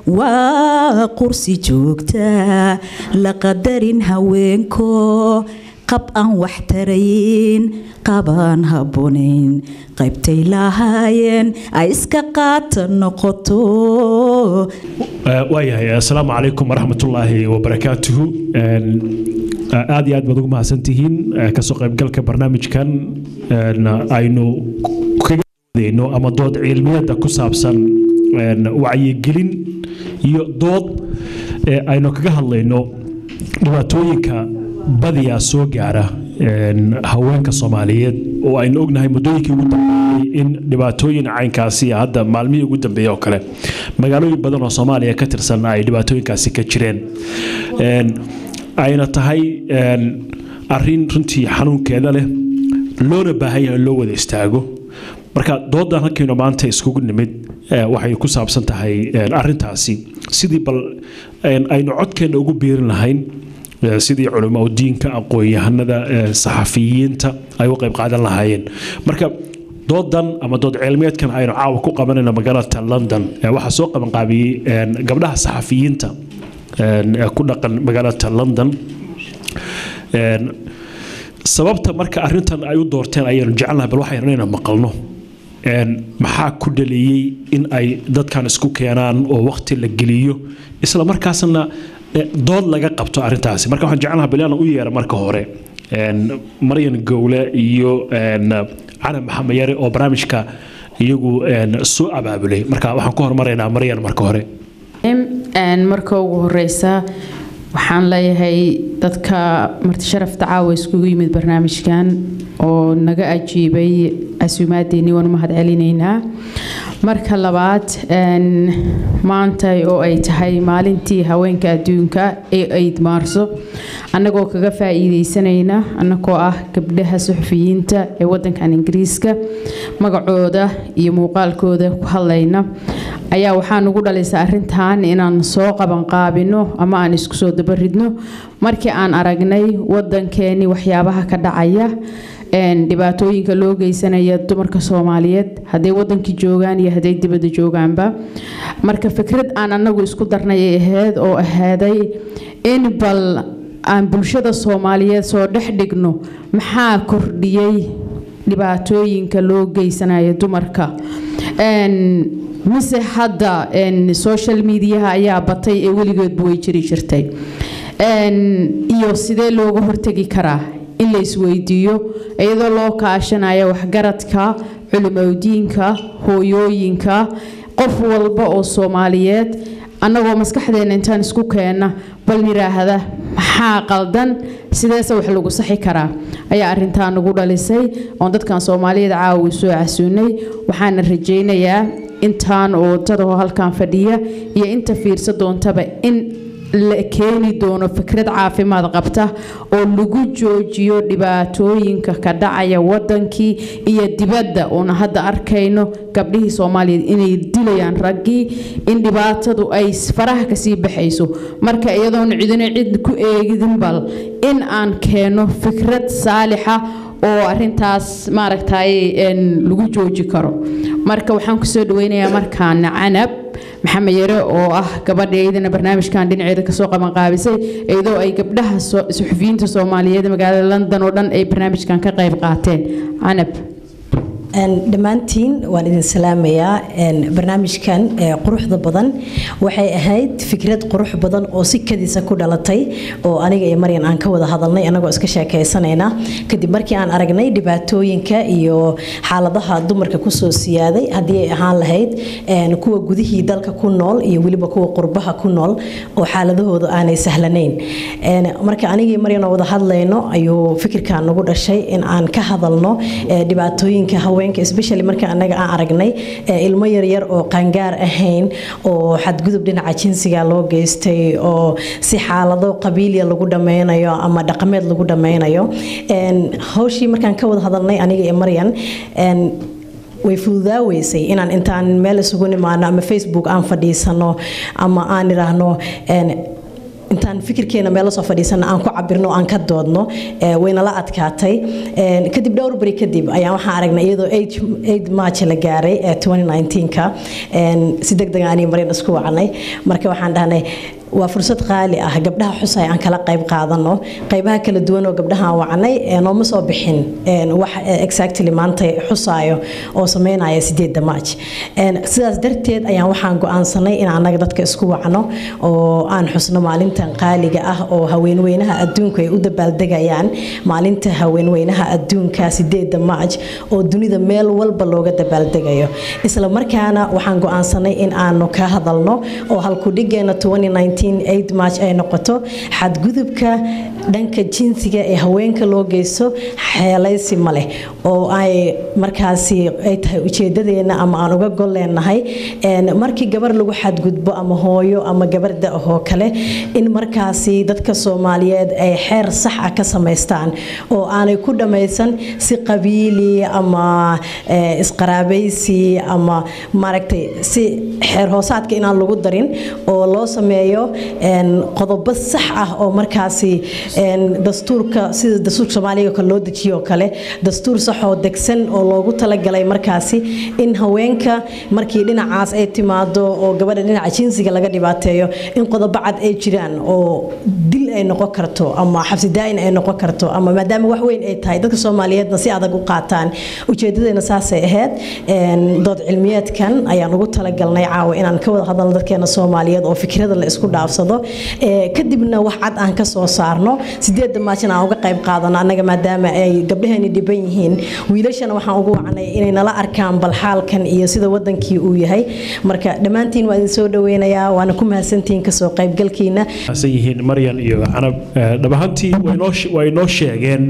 waa qursi joogta la qadarin haweenko qab aan wax tarayn qabaan habboonayn qaybtay lahaayeen ay iska qaata noqoto waayahay assalaamu calaykum waraxmatullaahi wabarakaatuhu aad iyo aad baad ugu mahadsantihiin kasoo qaybgalka barnaamijkan aynu kaga wadeyno ama dood cilmiyada ku saabsan wacyigelin iyo dood aynu kaga hadlayno dhibaatooyinka badiyaa soo gaara haweenka soomaaliyeed oo aynu ognahay muddooyinkii ugu dambeeyey in dhibaatooyin caynkaasi hadda maalmihii ugu dambeeyey oo kale magaalooyin badan oo soomaaliya ka tirsan ay dhibaatooyinkaasi ka jireen ayna tahay arin runtii xanuunkeeda leh loona baahan yahay loo wada istaago marka doodan halkaynu maanta iskugu nimid waxay ku saabsan tahay arintaasi sidii bal aynu codkeenna ugu biirin lahayn sidii culamo diinka aqoon-yahanada saxafiyiinta ay u qayb qaadan lahaayeen marka doodan ama dood cilmiyeedkan aynu caawa ku qabanayno magaalada london waxaa soo qabanqaabiyey gabdhaha saxafiyiinta ku dhaqan magaalada london sababta marka arintan ay u doorteen ayaynu jecelnahay bal waxaynu inayna maqalno maxaa ku dhaliyey in ay dadkan isku keenaan oo waqti la geliyo isla markaasna dood laga qabto arintaasi marka waxaan jecelnaha bilaana u yeera marka hore maryan gowle iyo cali maxamed yare oo barnaamijka iyagu soo abaabulay marka waxaan ku hormaraynaa maryan marka hore marka ugu horeysa waxaan leeyahay dadka marti sharafta caawa iskugu yimid barnaamijkan oo naga ajiibay casuumaadeeni waan mahad celinaynaa marka labaad maanta oo ay tahay maalintii haweenka adduunka ee ayd maarso annagoo kaga faa'iideysanayna annagoo ah gabdhaha suxufiyiinta ee wadankan ingiriiska magacooda iyo muuqaalkooda ku hadlayna ayaa waxaa nugu dhalisay arintan inaan soo qabanqaabino ama aan isku soo dabaridno markii aan aragnay wadankeeni waxyaabaha ka dhacaya dhibaatooyinka loo geysanaya dumarka soomaaliyeed hadday wadankii joogaan iyo hadday dibadda joogaanba marka fikrad aan anagu isku darnay ay ahayd oo ahaaday in bal aan bulshada soomaaliyeed soo dhex dhigno maxaa kordhiyey dhibaatooyinka loo geysanaya dumarka mise hadda social mediaha ayaa batay ee weligeedba way jiri jirtay iyo sidee looga hortegi karaa in la isweydiiyo iyadoo loo kaashanaya waxgaradka culimodiinka hooyooyinka qof walba oo soomaaliyeed annagoo maskaxdeena intaan isku keenna bal yiraahda maxaa qaldan sideese wax lagu saxi karaa ayaa arintaa nagu dhalisay oon dadkan soomaaliyeed caawi soo casuunay waxaana rajaynayaa intaan oo dadahoo halkan fadhiya iyo inta fiirsa doontaba in la keeni doono fikrad caafimaad qabta oo lagu joojiyo dhibaatooyinka ka dhacaya wadankii iyo dibadda uuna hadda arkayno gabdhihii soomaaliyeed inay dilayaan raggii in dhibaatadu ay faraha kasii baxayso marka iyadoon cidina cid ku eegidin bal in aan keeno fikrad saalixa oo arintaas maaragtay lagu jooji karo marka waxaan kusoo dhaweynayaa markaana canab maxamed yare oo ah gabadha iyadana barnaamijkan dhinaceeda kasoo qabanqaabisay iyadoo ay gabdhaha suxufiyiinta soomaaliyeed magaalada london oo dhan ay barnaamijkan ka qayb qaateen canab dhammaantiin waan idin salaamayaa barnaamijkan quruxda badan waxay ahayd fikrad qurux badan oo si kadiisa ku dhalatay oo aniga iyo maryan aan ka wada hadalnay anagoo iska sheekaysanayna kadib markii aan aragnay dhibaatooyinka iyo xaaladaha dumarka kusoo siyaaday haddii ay ahaan lahayd kuwa gudihii dalka ku nool iyo weliba kuwa qurbaha ku nool oo xaaladahooda aanay sahlanayn marka anigii maryan oo wada hadlayno ayuu fikirkan nagu dhashay in aan ka hadalno dhibaatooyinka haweenka especially marka anaga aan aragnay ilmo yaryar oo qaangaar ahayn oo xadgudub dhinaca jinsiga loo geystay oo si xaalado qabiiliya lagu dhameynayo ama dhaqameed lagu dhameynayo hawshii markaan ka wada hadalnay aniga iyo maryan way fududaaweysay inaan intaan meel isugu nimaano ama facebook aan fadhiisano ama aan iraahno intaan fikirkeena meelo soo fadhiisana aan ku cabirno aan ka doodno waynala adkaatay kadib dhowr beri kadib ayaan waxaan aragnay iyadoo aid march la gaaray 2019ka si degdeg aanay marin isku wacnay marka waxaan dhahnay waa fursad qaali ah gabdhaha xusay aan kala qayb qaadano qaybaha kala duwan oo gabdhaha aan wacnay nooma soo bixin wax exactly maanta xusaayo oo sameynaya sideedda march sidaas darteed ayaan waxaan go-aansanay in annaga dadka isku wacno oo aan xusno maalintan qaaliga ah oo haweenweynaha adduunku ay u dabaaldegayaan maalinta haweenweynaha adduunka sideedda march oo dunida meel walba looga dabaaldegayo isla markaana waxaan go-aansanay in aanu ka hadalno oo halkudhigeena 2019 march ay noqoto xadgudubka dhanka jinsiga ee haweenka loo geysto xeelaysi ma leh oo ay markaasi ay tahay ujeedadeena ama aan uga gol leenahay markii gabar lagu xadgudbo ama hooyo ama gabar da-ahoo kale in markaasi dadka soomaaliyeed ay xeer sax ah ka samaystaan oo aanay ku dhammaysan si qabiili ama isqaraabaysi ama maaragtay si xeer hoosaadka inaan lagu darin oo loo sameeyo qodobo sax ah oo markaasi dastuurka sida dastuurka soomaaliga kale loo dejiyo kale dastuur saxoo degsan oo loogu talagalay markaasi in haweenka markii dhinacaas ay timaado oo gabadha dhinaca jinsiga laga dhibaateeyo in qodobo cad ay jiraan oo dil ay noqon karto ama xabsi daa'in ay noqon karto ama maadaama wax weyn ay tahay dadka soomaaliyeedna si adag u qaataan ujeedadeena saasay ahayd dood cilmiyeedkan ayaan ugu talagalnay caawa inaan ka wada hadalno dadkeena soomaaliyeed oo fikrada la isku dhaafsado kadibna wax cad aan ka soo saarno sideedda maajin aan uga qayb qaadano annaga maadaama ay gabdhaheeni dhiban yihiin wiilashana waxaan ugu wacnay inay nala arkaan bal xaalkan iyo sida wadankii uu yahay marka dhammaantiin waa idin soo dhaweynayaa waana ku mahadsantihiin kasoo qaybgalkiina mahadsan yihiin maryan iyo canab dhab ahaantii way noo sheegeen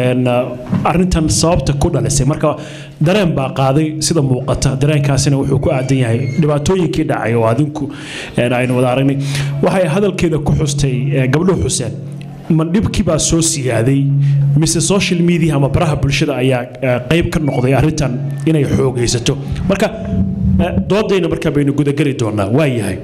arrintan sababta ku dhalisay marka dareen baa qaaday sida muuqata dareenkaasina wuxuu ku aadan yahay dhibaatooyinkii dhacay oo adinku aynu wada aragnay waxay hadalkeeda ku xustay gabdhuhu xuseen ma dhibkii baa soo siyaaday mise social media ama baraha bulshada ayaa qayb ka noqday arrintan inay xoogaysato marka doodayna markaa baynu gudageli doonaa waa yahay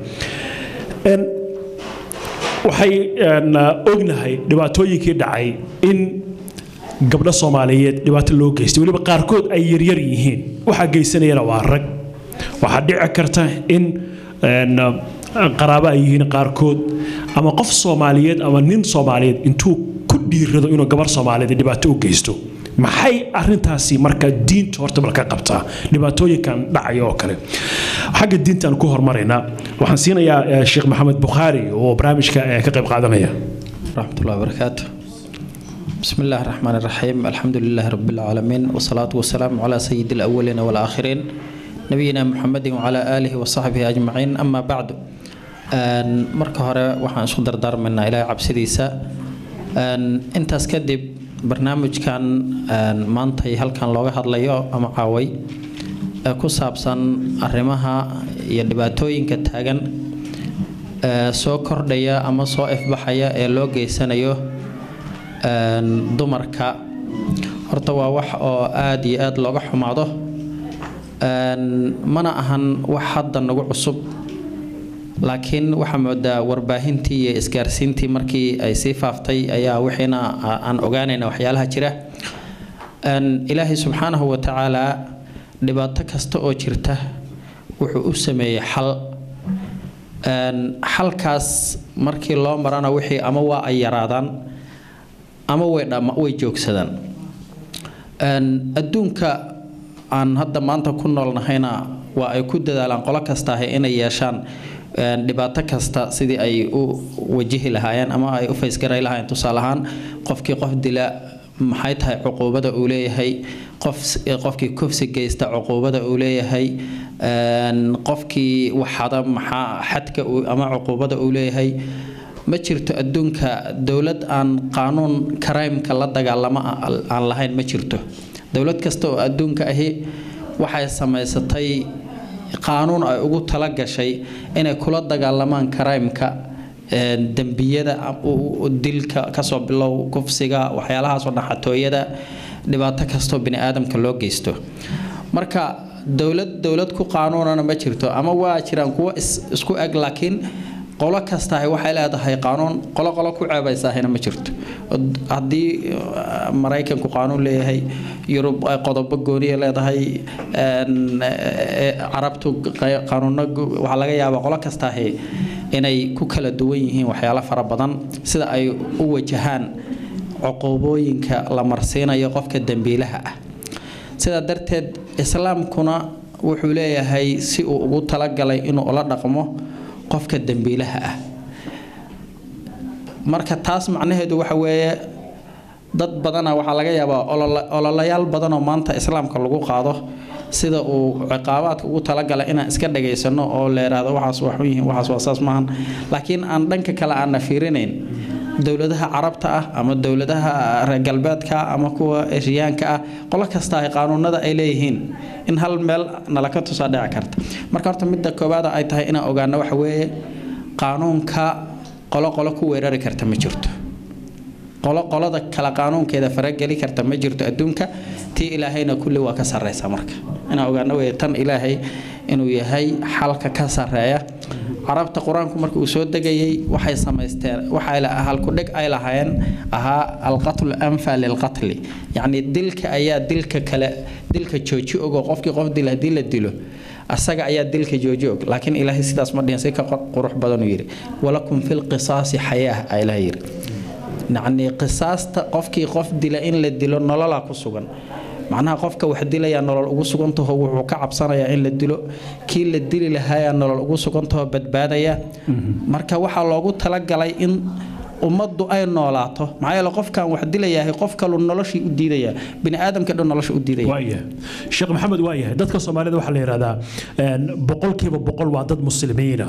waxay ognahay dhibaatooyinkii dhacay in gabdho soomaaliyeed dhibaato loo geystay weliba qaarkood ay yaryar yihiin waxaa geysanayana waa rag waxaa dhici karta in qaraabo ay yihiin qaarkood ama qof soomaaliyeed ama nin soomaaliyeed intuu ku dhiirado inuu gabar soomaaliyeed dhibaato u geysto maxay arintaasi marka diinta horta marka qabtaa dhibaatooyinkan dhacaya oo kale xagga diintaan ku hormaraynaa waxaan siinayaa sheekh maxamed bukhaari oo barnaamijka ka qayb qaadanaya raxmatullahi wabarakaatu بسم الله الرحمن الرحيم الحمد لله رب العالمين والصلاة والسلام على سيد الأولين والآخرين نبينا محمد وعلى آله وصحبه أجمعين أما بعد marka hore waxaan isku dardaarmaynaa ilaahay cabsidiisa intaas kadib barnaamijkan maantay halkan looga hadlayo ama caaway ee ku saabsan arrimaha iyo dhibaatooyinka taagan soo kordhaya ama soo ifbaxaya ee loo geysanayo dumarka horta waa wax oo aada iyo aada looga xumaado mana ahan wax hadda nagu cusub laakiin waxaa moodaa warbaahintii iyo isgaarsiintii markii ay sii faaftay ayaa wixiina aan ogaanayna waxyaalaha jira ilaahay subxaanahu wa tacaalaa dhibaato kasta oo jirta wuxuu u sameeyey xal xalkaas markii loo marana wixii ama waa ay yaraadaan ama way way joogsadaan adduunka aan hadda maanta ku noolnahayna waa ay ku dadaalaan qolo kastaahe inay yeeshaan dhibaato kasta sidii ay u wajihi lahaayeen ama ay u faysgaray lahaayeen tusaale ahaan qofkii qof dila maxay tahay cuquubada uu leeyahay qof qofkii kufsi geysta cuquubada uu leeyahay qofkii waxada maxaa xadka ama cuquubada uu leeyahay ma jirto adduunka dowlad aan qaanuun karaymka la dagaalamo aan lahayn ma jirto dowlad kasta oo adduunka ahi waxay samaysatay qaanuun ay ugu tala gashay inay kula dagaalamaan karaymka dembiyada dilka kasoo bilow kufsiga waxyaalahaasoo dhan xatooyada dhibaato kastoo bini aadamka loo geysto marka dowlad dowlad ku qaanuunana ma jirto ama waa jiraan kuwo isku eg laakiin qolo kasta waxay leedahay qaanuun qolo qolo ku ceebaysahayna ma jirto haddii maraykanku qaanuun leeyahay yurub qodobo gooniya leedahay carabtu qaanuuno waxaa laga yaabaa qolo kastaahi inay ku kala duwan yihiin waxyaalo fara badan sida ay u wajahaan cuquubooyinka la marsiinayo qofka dembiilaha ah sidaa darteed islaamkuna wuxuu leeyahay si uu ugu talagalay inuu ula dhaqmo qofka dembiilaha ah marka taas macnaheedu waxa weeye dad badana waxaa laga yaabaa ololayaal badan oo maanta islaamka lagu qaado sida uu ciqaabaadka ugu talagalay inaan iska dhagaysano oo la yidhaahdo waxaas waxu yihiin waxaas waa saas maahan laakiin aan dhanka kale aanna fiirinayn dowladaha carabta ah ama dowladaha reer galbeedka ama kuwa eshiyaanka ah qolo kasta ay qaanuunada ay leeyihiin in hal meel nala ka tusaa dhici karta marka horta midda koowaada ay tahay inaan ogaano waxa weeye qaanuunka qolo qolo ku weerari karta ma jirto qolo qolada kale qaanuunkeeda farageli karta ma jirto adduunka tii ilaahayna kulli waa ka sarreysa marka inaan ogaano weye tan ilaahay inuu yahay xalka ka sarreeya carabta qur-aanku marka uu soo degayay waxay samaysteen waxay halkudhig ay lahaayeen ahaa alqatlu anfa lilqatli yacni dilka ayaa dilka kale dilka jooji ogoo qofkii qof dil haddii la dilo asaga ayaa dilka jooji og laakiin ilaahay sidaas ma dhihin si ka qurux badanuu yidhi walakum fi lqisaasi xayaa a ilaah yidhi yacni qisaasta qofkii qof dila in la dilo nololaa ku sugan macnaha qofka wax dilayaa nolol ugu sugantaho wuxuu ka cabsanayaa in la dilo kii la dili lahaayaa nolol ugu sugantaho badbaadaya marka waxaa loogu talagalay in ummaddu ay noolaato maxaa yeele qofkan wax dilayahay qof kalu noloshii u diidaya bini aadamka dhan nolosha u diidaya waayahay sheekh maxamed waayahay dadka soomaalida waxaa la yidhahdaa boqolkiiba boqol waa dad muslimiina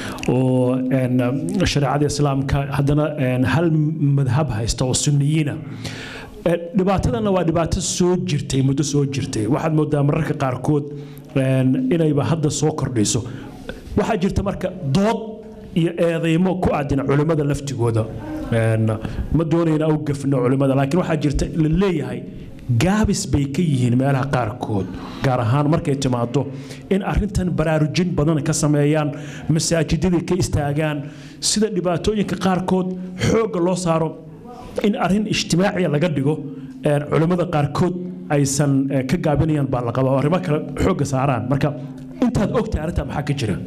oo shareecada islaamka haddana hal madhab haysta oo sunniyiina dhibaatadana waa dhibaato soo jirtay muddo soo jirtay waxaad moodaa mararka qaarkood inayba hadda soo kordhayso waxaa jirta marka dood iyo eedeymo ku aadina culimmada laftigooda ma doonayna u gafno culimmada laakiin waxaa jirta la leeyahay gaabis bay ka yihiin meelaha qaarkood gaar ahaan markay timaado in arintan baraarujin badan ka sameeyaan masaajidadii ka istaagaan sida dhibaatooyinka qaarkood xoogga loo saaro in arin ijtimaaciya laga dhigo culimmada qaarkood aysan ka gaabinayaan baa la qabaa arrimo kale xoogga saaraan marka intaad ogtahay arrintaa maxaa ka jira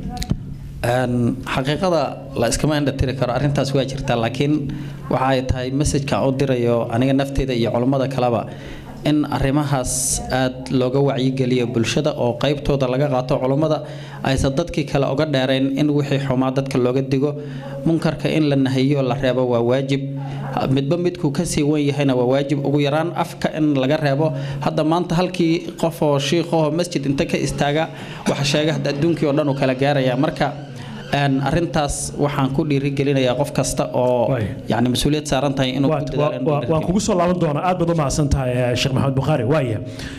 xaqiiqada la iskama indhatiri karo arrintaas waa jirtaa laakiin waxa ay tahay messajkan u dirayo aniga nafteyda iyo culummada kaleba in arrimahaas aad looga wacyigeliyo bulshada oo qaybtooda laga qaato culummada aysan dadkii kale uga dheerayn in wixii xumaa dadka looga digo munkarka in la nahiyo la reebo waa waajib midba midkuu kasii wan yahayna waa waajib ugu yaraan afka in laga reebo hadda maanta halkii qof oo shiikhahoo masjid inta ka istaaga waxa sheega hadda adduunkii oo dhan uu kala gaaraya marka arintaas waxaan ku dhiirigelinayaa qof kasta oo yani mas-uuliyad saaran tahay inuu waan kugu soo laaban doonaa aad baad u mahadsan tahay sheekh maxamed bukhaari waaya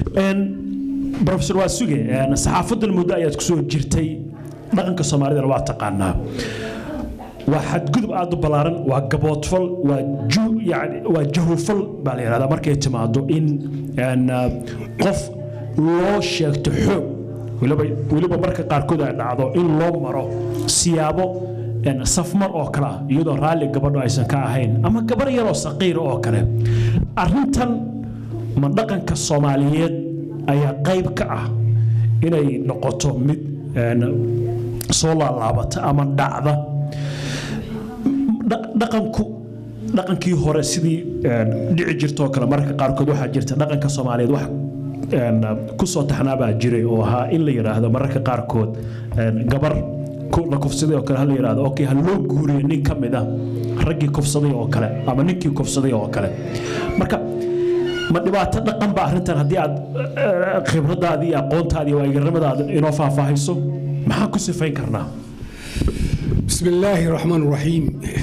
profesor waa suge saxaafadan muddo ayaad kusoo jirtay dhaqanka soomaalidana waa taqaanaa waa xadgudub aad u ballaaran waa gaboodfal waa yani waa jahufal baa la yidhahdaa markay timaado in qof loo sheegto xoog weliba marka qaarkood ay dhacdo in loo maro siyaabo safmar oo kale ah iyadoo raalli gabadho aysan ka ahayn ama gabar yaroo saqiir oo kale arintan ma dhaqanka soomaaliyeed ayaa qayb ka ah inay noqoto mid soo laalaabata ama dhacda dhaqanku dhaqankii hore sidii dhici jirtoo kale mararka qaarkood waxaa jirta dhaqanka soomaaliyeed wax ku soo taxnaabaa jiray oo ahaa in la yidhaahdo mararka qaarkood gabar la kufsaday oo kale ha la yidhaahdo okay ha loo guuriyo nin ka mid ah raggii kufsaday oo kale ama ninkii kufsaday oo kale marka ma dhibaato dhaqan ba arrintan haddii aad khibradaadii iyo aqoontaadii iyo waayigarnimadaada inoo faahfaahayso maxaan ku sifayn karnaa بسم الله الرحمن الرحيم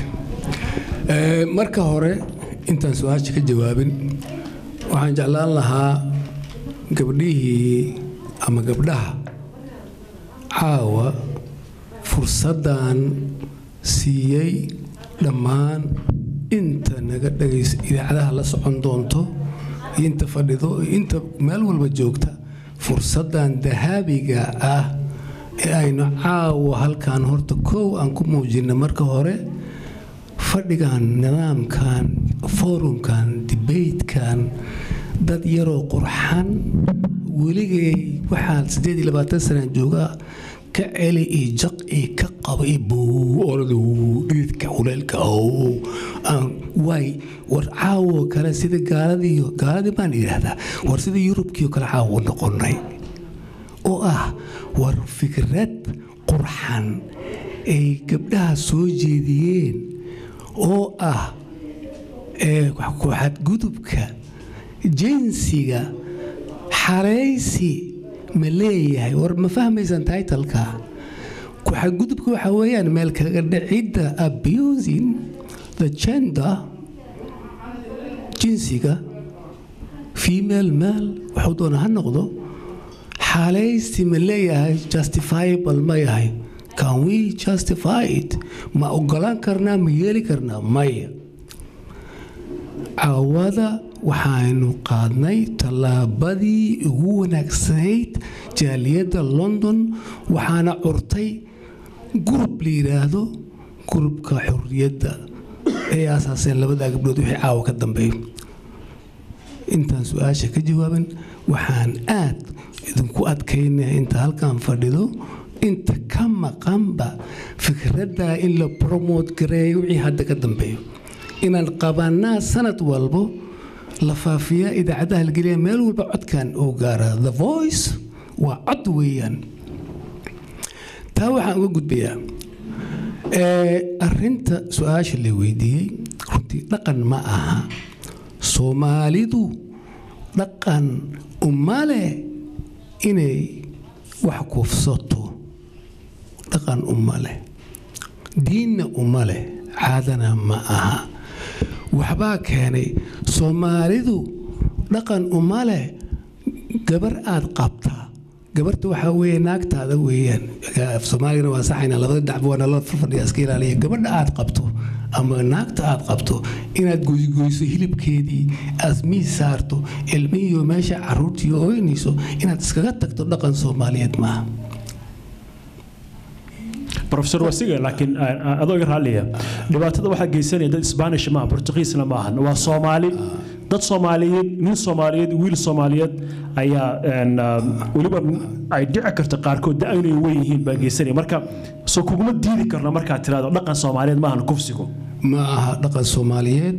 marka hore intaan su-aasha ka jawaabin waxaan jeclaan lahaa gabdhihii ama gabdhaha caawa fursaddan siiyey dhammaan inta naga dhagaysa idaacadaha la socon doonto iyo inta fadhido iyo inta meel walba joogta fursaddan dahaabiga ah ee aynu caawa halkan horta kow aan ku muujinay marka hore fadhigan nidaamkan forumkan debatekan dad yaroo qurxan weligay waxaan siddeed iyo labaatan sanaan joogaa ka celi iyo jaq iyo ka qaba iyo buu orada dhiidka kuleelka ow aan waay war caawo kale sida gaaladii gaaladii baan idhaahdaa war sida yurubkii kale caawo noqonay oo ah war fikrad qurxan ay gabdhaha soo jeediyeen oo ah xadgudubka jinsiga xaraysi ma leeyahay war ma fahmaysan taitalka xadgudubka waxa weeyaan meel kaga dhicidda abusing the gender jinsiga female male waxuu doona ha noqdo xaalaysi ma leeyahay justifiable ma yahay can we justify it ma ogolaan karnaa ma yeeli karnaa maya caawada waxaaynu qaadnay tallaabadii ugu wanaagsanayd jaaliyadda london waxaana curtay gurub la yidhaahdo gurubka xurriyadda ay aasaaseen labadaa gabdhood wixii caawa ka dambeeyo intaan su-aasha ka jawaaban waxaan aad idinku adkaynaya inta halkan fadhido inta ka maqanba fikraddaa in la promote gareeyo wixii hadda ka dambeeyo inaan qabanaa sanad walbo la faafiyaa idaacadaha la geliya meel walba codkan uu gaaraa the voice waa cod weeyaan taa waxaan uga gudbayaa arinta su-aasha la weydiiyey runtii dhaqan ma aha soomaalidu dhaqan uma leh inay wax kufsato dhaqan uma leh diinna uma leh caadana ma aha waxbaa keenay soomaalidu dhaqan uma leh gabar aad qabtaa gabarta waxaa weeye naagtaada weeyaan af soomaaligana waa saxayna labada dacba waa nala fadhiya iska ilaaliya gabadha aad qabto ama naagta aad qabto inaad goygoyso hilibkeedii aad miis saarto ilmihiiyo meesha caruurtii ooynayso inaad iskaga tagto dhaqan soomaaliyeed maaha professor wasiga laakiin adoo iga raalliya dhibaatada waxaa geysanaya dad spanish maaha portugiisna maahan waa soomaali dad soomaaliyeed nin soomaaliyeed wiil soomaaliyeed ayaa weliba ay dhici karta qaarkood da inay weyn yihiin baa geysanaya marka soo kuguma diidi karna markaad tirahdo dhaqan soomaaliyeed maahan kufsigu ma aha dhaqan soomaaliyeed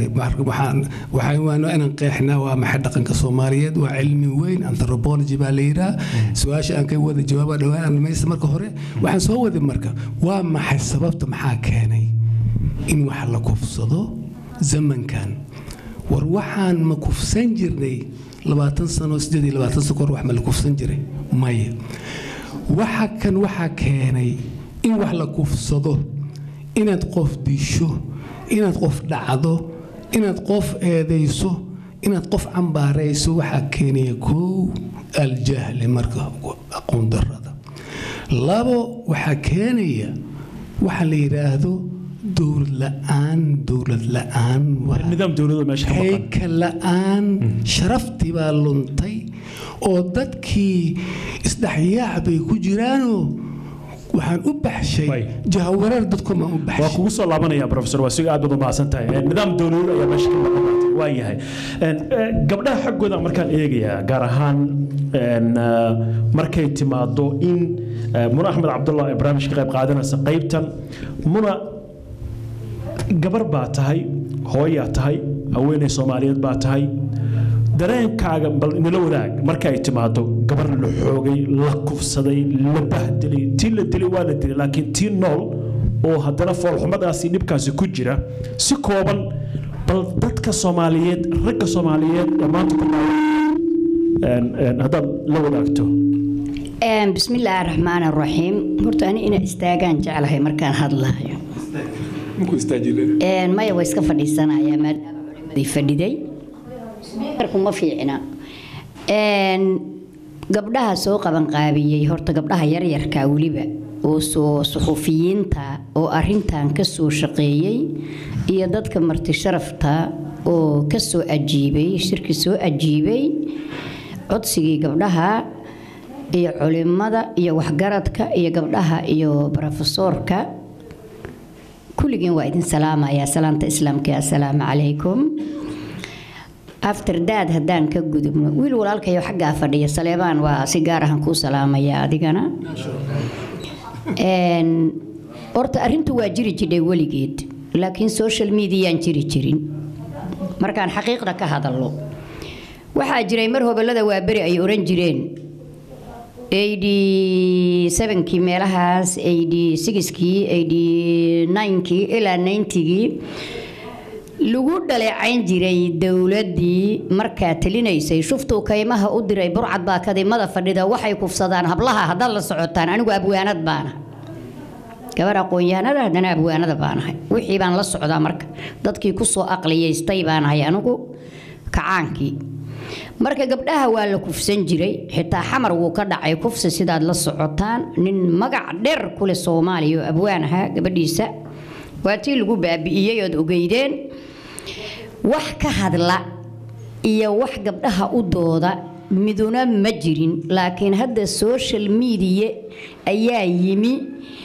waxaan inaan qeexnaa waa maxay dhaqanka soomaaliyeed waa cilmi weyn anthropology baa la yidhaha su-aasha aan ka wada jawaaba dhawaan maysa marka hore waxaan soo waday marka waa maxay sababta maxaa keenay in wax la kufsado zamankan war waxaan ma kufsan jirnay labaatan sano sideed iyo labaatan sano kahor wax ma la kufsan jiray maya waxa kan waxaa keenay in wax la kufsado inaad qof disho inaad qof dhacdo inaad qof eedayso inaad qof cambaarayso waxaa keenaya kow aljahli marka aqoon darada labo waxaa keenaya waxa la yidhaahdo dowlad la-aan dowlad la-aan nidaam dowladoo meesha ka maqan hayka la-aan sharaftii baa luntay oo dadkii isdhexyaac bay ku jiraanoo waxaan u baxshay Way. jahawareer dadkumaan u waa baxshay kugu soo laabanaya professor wasiga aad baad u mahadsan tahay Eh, nidaam dowladeed ayaa meesha ka maqan waa yahay En, eh, gabdhaha xaggooda markaan eegayaa gaar ahaan en, eh, markay timaado in eh, muna axmed cabdullah ee barnaamijka ka qayb qaadanaysa qaybtan muna gabar baa tahay hooyaa tahay haweeney soomaaliyeed baa tahay dareenkaaga bal inala wadaag marka ay timaado gabar la xoogay la kufsaday la bahdilay tii la dilay waa la dilay laakiin tii nool oo haddana foolxumadaasi dhibkaasi ku jira si kooban bal dadka soomaaliyeed ragga soomaaliyeed ee maanta ku nool en- en, haddaad la wadaagto Een, bismillaahi raxmaan raxiim horta ani inaa istaagaan jeclahay markaan hadlaayo Een, maya way iska fadhiisanayaa maadaama culimadii fadhiday marku ma fiicna Een, gabdhaha soo qabanqaabiyey horta gabdhaha yaryarka weliba oo soo suxufiyiinta oo arintan ka soo shaqeeyey iyo dadka marti sharafta oo ka soo ajiibay shirki soo ajiibay codsigii gabdhaha iyo culimada iyo waxgaradka iyo gabdhaha iyo brofesoorka kulligiin waa idin salaamayaa salaanta islaamka assalaamu calaykum after dad haddaan ka gudubno wiil walaalkayo xaggaa fadhiya saleebaan waa si gaar ahaan kuu salaamaya adigana horta arrintu waa jiri jidhay weligeed laakiin social mediayaan jiri jirin markaan xaqiiqda ka hadallo waxaa jiray mar hobellada waa beri ay oran jireen eighty sevenkii meelahaas eighty sixkii eighty ninekii ilaa ninetygii lagu dhaleecayn jiray dowladdii markaa talinaysay shuftuu kaymaha u diray burcad baa kadimada fadhida waxay kufsadaan hablaha haddaad la socotaan anigu abwaanad baana gabar aqoon-yahanada haddana abwaanada baanahay wixii baan la socdaa marka dadkii kusoo aqliyaystay baanahay anigu kacaankii marka gabdhaha waa la kufsan jiray xitaa xamar wuu ka dhacay kufsi sidaad la socotaan nin magac dheer kuleh soomaaliya oo abwaan ahaa gabadhiisa waa tii lagu baabi'iyey ood ogeydeen wax ka hadla iyo wax gabdhaha u dooda miduna ma jirin laakiin hadda social media ayaa yimi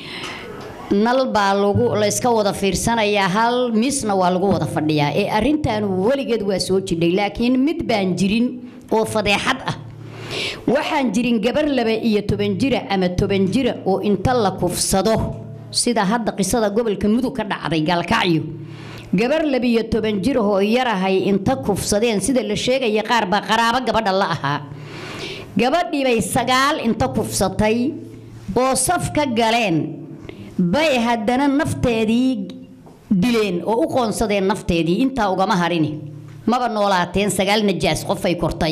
nal baa lagu layska wada fiirsanayaa hal misna waa lagu wada fadhiyaa ee arrintan weligeed waa soo jidhay laakiin mid baan jirin oo fadeexad ah waxaan jirin gabar laba iyo toban jira ama toban jira oo inta la kufsado sida hadda qisada gobolka mudug ka dhacday gaalkacyo gabar labiyo toban jir oo yarahay inta kufsadeen sida la sheegaya qaar baa qaraabo gabadha la ahaa gabadhii bay sagaal inta kufsatay oo saf ka galeen bay haddana nafteedii dileen oo u qoonsadeen nafteedii intaa ugama harini maba noolaateen sagaal najaas qofay kortay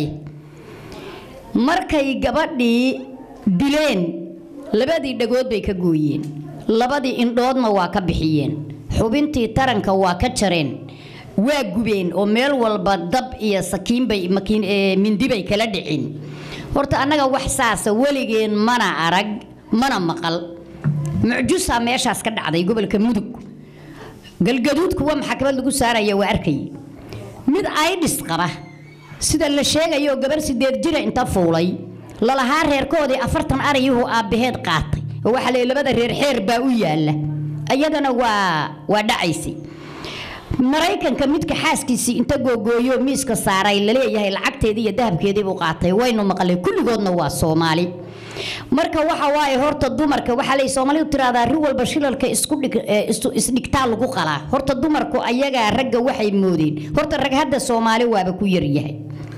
markay gabadhii dileen labadii dhagood bay ka gooyeen labadii indhoodna waa ka bixiyeen xubintii taranka waa ka jareen waa gubeen oo meel walba dab iyo sakiinbay mindibay kala dhicin horta annaga wax saasa weligeen mana arag mana maqal mucjusaa meeshaas ka dhacday gobolka mudug galgaduud kuwa maxkamad lagu saaraya waa arkay mid aidhis qaba sida la sheegayo gabar sideed jira inta fuulay lalahaa reerkoodii afartan arayuhu aabbaheed qaatay oo waxaa la labada reer xeer baa u yaala iyadana waa waa dhacaysay maraykanka midka xaaskiisii inta googooyo miiska saaray laleeyahay lacagteedii iyo dahabkeedii buu qaatay waynu maqlay kulligoodna waa soomaali marka waxa waaye horta dumarka waxaa lay soomaalidu tiraahdaa ri walba shilalka isku dhig isdhigtaa lagu qalaa horta dumarku ayagaa ragga waxay moodeen horta rag hadda soomaali waaba ku yaryahay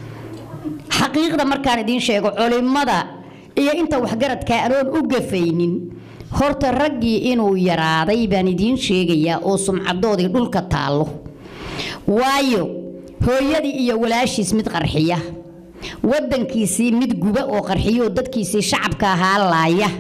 xaqiiqda markaan idiin sheego culimada iyo inta waxgaradka anoon u gafaynin horta raggii inuu yaraaday baan idiin sheegayaa oo sumcadoodii dhulka taallo waayo hooyadii iyo walaashiis mid qarxiya wadankiisii mid guba oo qarxiyo dadkiisii shacabka ahaa laaya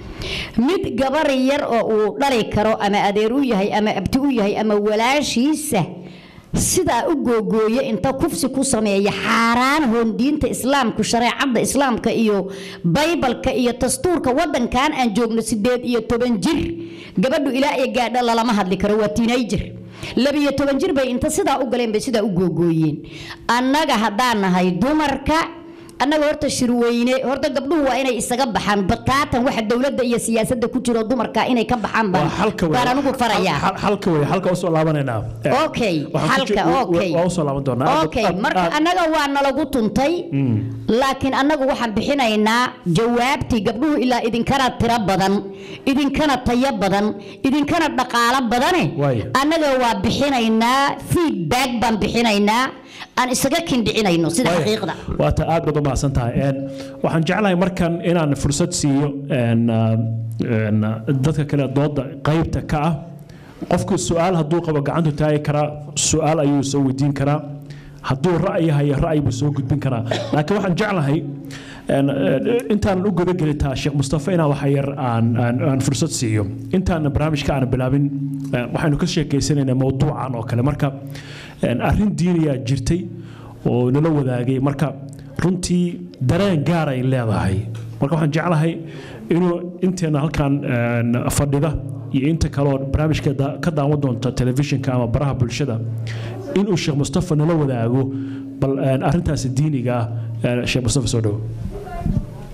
mid gabar yar oo uu dhali karo ama adeer u yahay ama abti u yahay ama walaashiisa sidaa u googooya inta kufsi ku sameeya xaaraan hoon diinta islaamku shareecada islaamka iyo baybalka iyo dastuurka wadankan aan joogno sideed iyo toban jir gabadhu ilaa iyo gaadha lalama hadli karo waa tiinayjir labiyo toban jir bay inta sidaa u galeen bay sidaa u googooyeen annaga haddaan nahay dumarka annaga horta shirweyne horta gabdhuhu waa inay isaga baxaan bataatan waxa dowladda iyo siyaasadda ku jiro dumarka inay ka baxaan baan baan anigu farayaa halka wey halka usoo laabanaynaa okay Waxaan ku halka ji- okay waa usoo laaban doonaa okay marka annaga waa nalagu tuntay laakiin annagu waxaan bixinaynaa jawaabtii gabdhuhu ilaa idinkana tiro badan idinkana tayo badan idinkana dhaqaalo badane Waaya. annaga waa bixinaynaa feedback baan bixinaynaa aan isaga kindhicinayno sida Waaya. xaqiiqda waata aad baad u mahadsan tahay Een, waxaan jeclahay markan inaan fursad siiyo een, ah, een, ah, dadka kale dooda qaybta ka ah qofku su-aal hadduu qabo gacantu taagi karaa su-aal ayuu soo weydiin karaa hadduu ra'yi hayo ra'yi buu soo gudbin karaa laakiin waxaan jeclahay een, een, intaanan u gudagelitaa sheekh mustafa inaan waxa yar aan aan- aan fursad siiyo intaanan barnaamijka aan bilaabin een, waxaynu ka sheekeysanaynaa mowduucan oo kale marka een, arrin diiniyaa jirtay oo nala wadaagay marka runtii dareen gaar ay leedahay marka waxaan jeclahay inuu inteena halkan een, fadhida iyo inta kaleoo barnaamijka da- ka daawan doonta telefishinka ama baraha bulshada inuu sheekh mustafa nala wadaago bal een, arrintaasi diiniga ah een, sheekh mustafa soo dhowo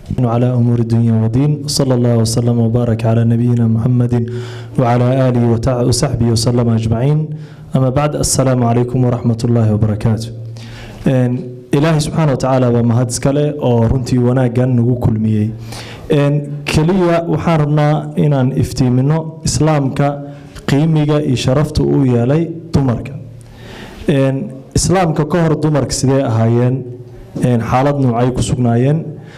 وعلى أمور الدنيا والدين صلى الله وسلم وبارك على نبينا محمد وعلى آله وتع- وصحبه وسلم أجمعين أما بعد السلام عليكم ورحمة الله وبركاته Een, ilaahay subxaana watacaala baa mahad iskale oo runtii wanaaggan nagu kulmiyey Een, keliya waxaan rabnaa inaan iftiimino islaamka qiimiga iyo sharafta uu yeelay dumarka Een, islaamka ka hor dumarka sidee ahaayeen Een, xaalad noocay ku sugnaayeen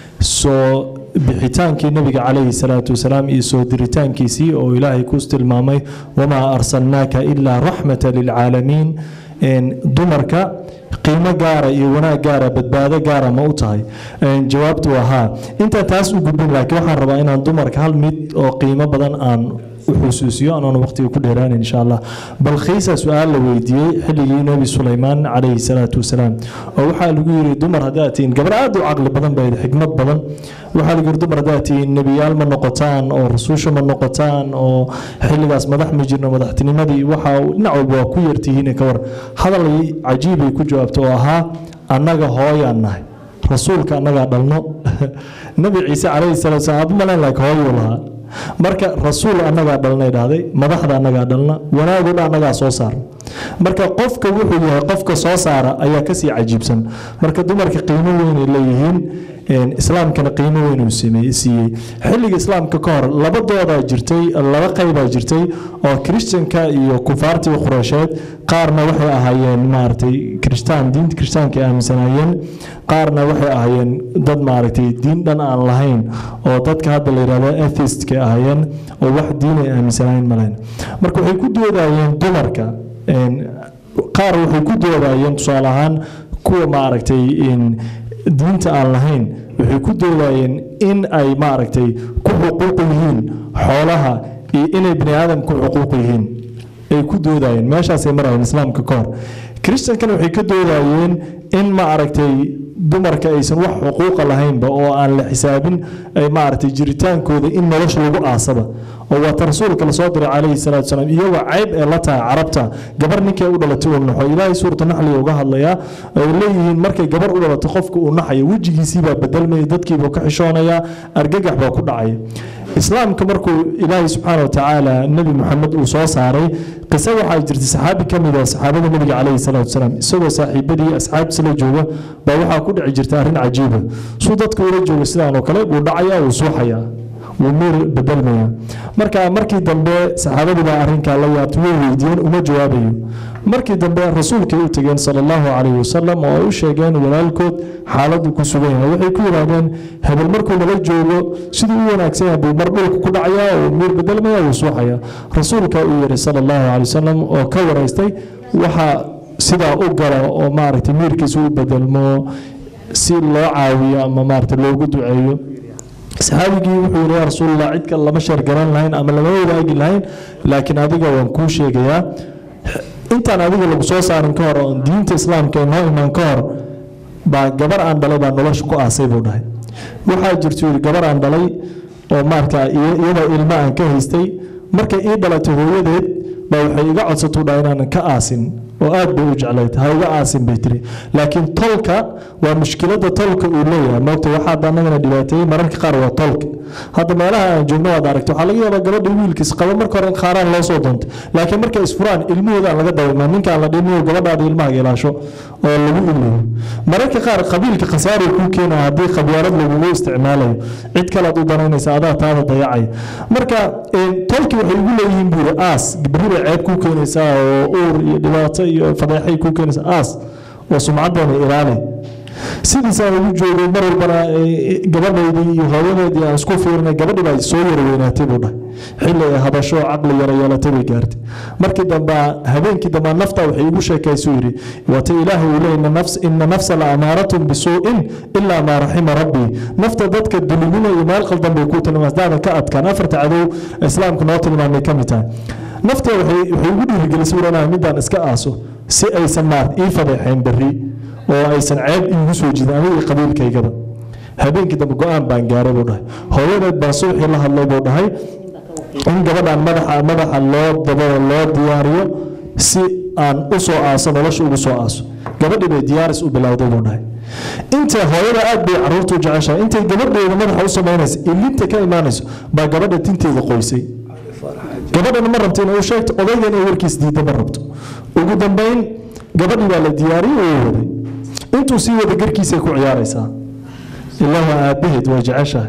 soo bixitaankii nabiga calayhi salaatu wasalaam iyo soo diritaankiisii oo ilaahay ku tilmaamay wamaa arsalnaaka ilaa raxmata lilcaalamiin Een, dumarka qiimo gaara iyo wanaag gaara badbaado gaara ma u tahay Een, jawaabtu waa haa intaan taas u gudbin laakiin waxaan rabaa inaan dumarka hal mid oo qiimo badan aan u xusuusiyo anoona waqtiga ku dheeraanin insha allah bal khiisa su-aal la weydiiyey xilligii nebi sulaymaan calayhi salaatu wasalaam oo waxaa lagu yiri dumar haddaad tihiin gabar aad u caqli badan bayd xikmad badan waxaa lagu yiri dumar haddaad tihiin nebiyaal ma noqotaan oo rasuusha ma noqotaan oo xilligaas madax ma jirno madaxtinimadii waxa uu dhinac walba waa ku yartihiin ka war hadal cajiibay ku jawaabta oo ahaa annaga hooyaan nahay rasuulka annagaa dhalno nebi ciise calayhi salaatu wasalaam aad malayn laak hooyuu lahaa marka rasuul annagaa dhalnay dhahday madaxda annagaa dhalna wanaagoo dhan annagaa soo saar marka qofka wuxuu yahay qofka soo saara ayaa kasii cajiibsan marka dumarka qiimo weynay leeyihiin een, islaamkana qiimo weyn uu sameeyey- siiyey xilliga islaamka ka hor labadoodaa jirtay laba qaybaa jirtay oo kiristanka iyo kufaartii qureysheed qaarna waxay ahaayeen maaragtay kiristaan diinta kiristaanka ay aaminsanaayeen qaarna waxay ahaayeen dad maaragtay diin dhan aan lahayn oo dadka hadda la yidhahdo atheistka ahaayeen oo wax diin ay aaminsanaayeen malayn marka waxay ku doodayeen dumarka een, qaar waxay ku doodayeen tusaale ahaan kuwa maaragtay in diinta aan lahayn waxay ku doodayeen in ay maaragtay ku xuquuq yihiin xoolaha iyo inay bini aadamku xuquuq yihiin ay ku doodayeen meeshaasay marayeen islaamka ka hor kiristankana waxay ka doodayeen in maaragtay dumarka aysan wax xuquuqa lahaynba oo aan la xisaabin ay maaragtay jiritaankooda in nolosha lagu aasaba oo waata rasuulka lasoo diray calayhi salaatu wasalaam iyagoo cayb ee la tahay carabta gabar ninkay u dhalatay uu naxo ilaahay suurta naxliga uga hadlayaa ay leeyihiin markay gabar u dhalato qofka uu naxayo wejigiisiibaa bedelmaya dadkiibuu ka xishoonayaa argagax baa ku dhacaya islaamka markuu ilaahay subxaana watacaala nebi maxamed uu soo saaray qiso waxaa jirtay saxaabi ka mid ah saxaabada nebiga calayhi salaatu wasalaam isagoo saaxiibadii asxaabtiisa la jooga baa waxaa ku dhici jirta arrin cajiiba suu dadka ula jooga sidaan oo kale wuu dhacayaa wuu suuxayaa wuu miir bedelmaya marka markii dambe saxaabadii baa arrinkaa la yaabtay way weydiiyeen uma jawaabayo markii dambe rasuulkay u tegeen sala allahu calayhi wasalam oo ay u sheegeen walaalkood xaaladdu ku sugan yahay waxay ku yidhaahdeen hebel markuu nala joogo siduu u wanaagsan yahay buu mar dhulka ku dhacayaa oo miir bedelmaya wuu suuxaya rasuulka uu yidhi sala allahu calayhi wasalam oo ka waraystay waxaa sidaa u gala oo maaragtay miirkiisa u bedelmo si loo caawiyo ama maaragtay loogu duceeyo saxaabigii wuxuu yidhi yaa rasuulallah cid kale lama sheergaran lahayn ama lama wadaagi lahayn laakiin adiga waan kuu sheegayaa intaan adiga lagu soo saarin ka hor oon diinta islaamka ee noo imaan ka hor baa gabar aan dhalay baa nolosha ku aasay buu dhahay waxaa jirta yidhi gabar aan dhalay oo maarata iyadoo ilmo aan ka haystay markay ii dhalatay hooyadeed baa waxay iga codsatuu dhahay inaanan ka aasin oo aad bay u jeclayd ha iga aasin bay tiri laakiin tolka waa mushkilada tolka uu leeyahay moogta waxaa annagana dhibaateeyey mararka qaar waa tolka hadda meelaha aan joogno waad aragta waxaa laga yaabaa gabadha wiilkiis qaba marka hore in khaaraan loo soo doontay laakiin markay isfuraan ilmahooda aan laga dareemaa ninkaan la dhimiyo gabadhaada ilmaha ilaasho oo lagu ilayo mararka qaar qabiilka khasaari kuu keenaya haddii khabyaalad lagugu isticmaalayo cid kale aad u danaynaysa adaa taada dayacaya marka tolki waxay ugu leeyihiin buuri aas berri bay ceeb kuu keenaysaa oo uur iyo dhibaato iyo fadeexay kuu keenaysaa aas oo sumcaddana ilaali sidiisaan ugu joogay mar walbana gabadhaydii iyo hooyadeedii aan isku fiirinay gabadhii baa soo yara weynaatay buu dhahay xilli ay hadasho caqli yara yeelatay bay gaartay markii dambe habeenkii dambe nafta waxay igu sheekaysuu yidhi waata ilaahay uu leeyahy ina nafsa la amaaratun bisuu'in ilaa maa raxima rabbii nafta dadka dulimina iyo meel qaldan bay ku tilmaam hadaadan ka adkaan afarta cadow islaamka noo tilmaamay ka mid tahay nafta waxay ugu dhiirigelisay inaan midaan iska aaso si aysan maart ii fadeexayn berri oo aysan ceeb iigu soo jidin aniga iyo qabiilkaygaba habeenkii dambe go-aan baan gaaray buu dhahay hooyadeed baan subaxii la hadlay buu dhahay in gabadhan madaxa madaxa loo dabado loo diyaariyo si aan u soo aaso nolosha ugu soo aaso gabadhii bay diyaaris u bilowday buu dhahay inta hooyada aad bay caruurta u jeceshahay intay gabadheeda madaxa u samaynaysa ilinta ka imaanayso baa gabadha tinteeda qoysay gabadhana ma rabto inay u sheegto odaygan ay warkiis diidda ma rabto ugu dambayn gabadhii baa la diyaariyey oo waday intuu sii wada garkiisay ku ciyaaraysaa ilaa waa aabbaheed way jeceshahay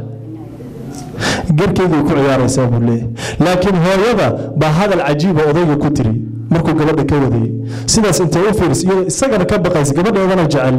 garkeydii ku ciyaaraysaa buu leeyahay laakiin hooyada baa hadal cajiiba odayga ku tiri markuu gabadha ka wadayay sidaas intay u fiiris iyadoo isagana ka baqaysa gabadheedana jecel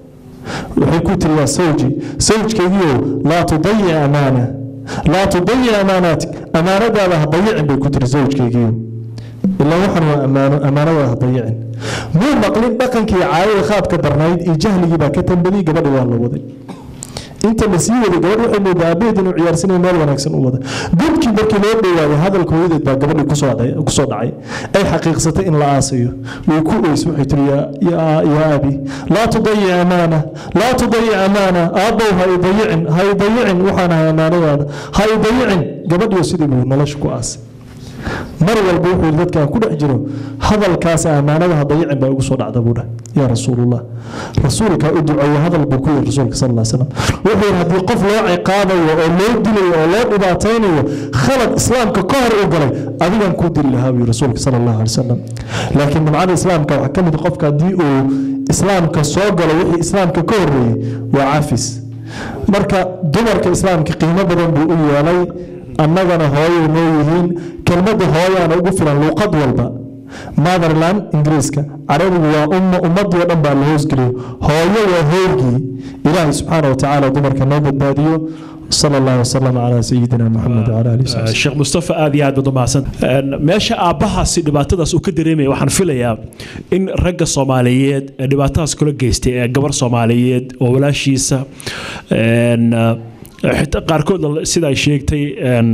waxay ku tiri yaa sawji sawjkaygiiow laa tudayic amaana laa tudayic amaanaatik amaanadaada ha dayicin bay ku tiri sawjkaygiiow ilaa waxan waa ammaano ammaanadaada ha dayicin muu maqlin dhaqankii caadada khaadka darnayd iyo jahligii baa ka tambadiyey gabadha waa la waday inta la sii waday gabadh waxay moodaa aabaheed inuu ciyaarsanaya meel wanaagsan u wada gudkii markii loo dhowaaday hadalka hooyadeed baa gabadhii kusoo dhacay- kusoo dhacay ay xaqiiqsatay in la aasayo way ku oys waxay tiri yaa- yaa yaa abi laa tudayic amaana laa tudayic amaana aabbow ha i dayicin ha i dayicin waxaan ahay amaanadaada ha i dayicin gabadhiyo sidii buu nolosha ku aasay mar walba wuxuu yidhi dadkaan ku dhex jiro hadalkaas ammaanada ha dayicin baa igu soo dhacda buu dheh yaa rasuulullah rasuulka u duceeye hadal buu ku yidhi rasuulka sal alla slam wuxuu yidhi haddii qof loo ciqaabayo oo loo dilayo oo loo dhibaataynayo khalad islaamka ka hor u galay adigan kuu dili lahaa buu yidhi rasuulka sal allahu alay wasalam laakiin nimcada islaamka waxaa ka mid ah qofka haddii uu islaamka soo galo wixii islaamka ka horreeyey waa cafis marka dumarka islaamka qiimo badan buu u yeelay annagana hooyay noo yihiin kelmadda hooyaana ugu filan luuqad walba motherland ingiriiska carabigu waa umma ummadii oo dhan baa la hoosgeliyo hooyo waa hoygii ilaahay subxaana wa tacaala dumarka noo badbaadiyo sala allahu wasalam calaa sayidina maxamed wcala alihi wasaxbi sheekh mustafa aad iyo aad baad u mahadsan meesha aabbahaasi dhibaatadaas uu ka dareemaya waxaan filayaa in ragga soomaaliyeed ee dhibaatadaas kula geystay ee gabar soomaaliyeed oo walaashiisa een, eh, xitaa qaarkood sida ay sheegtay een,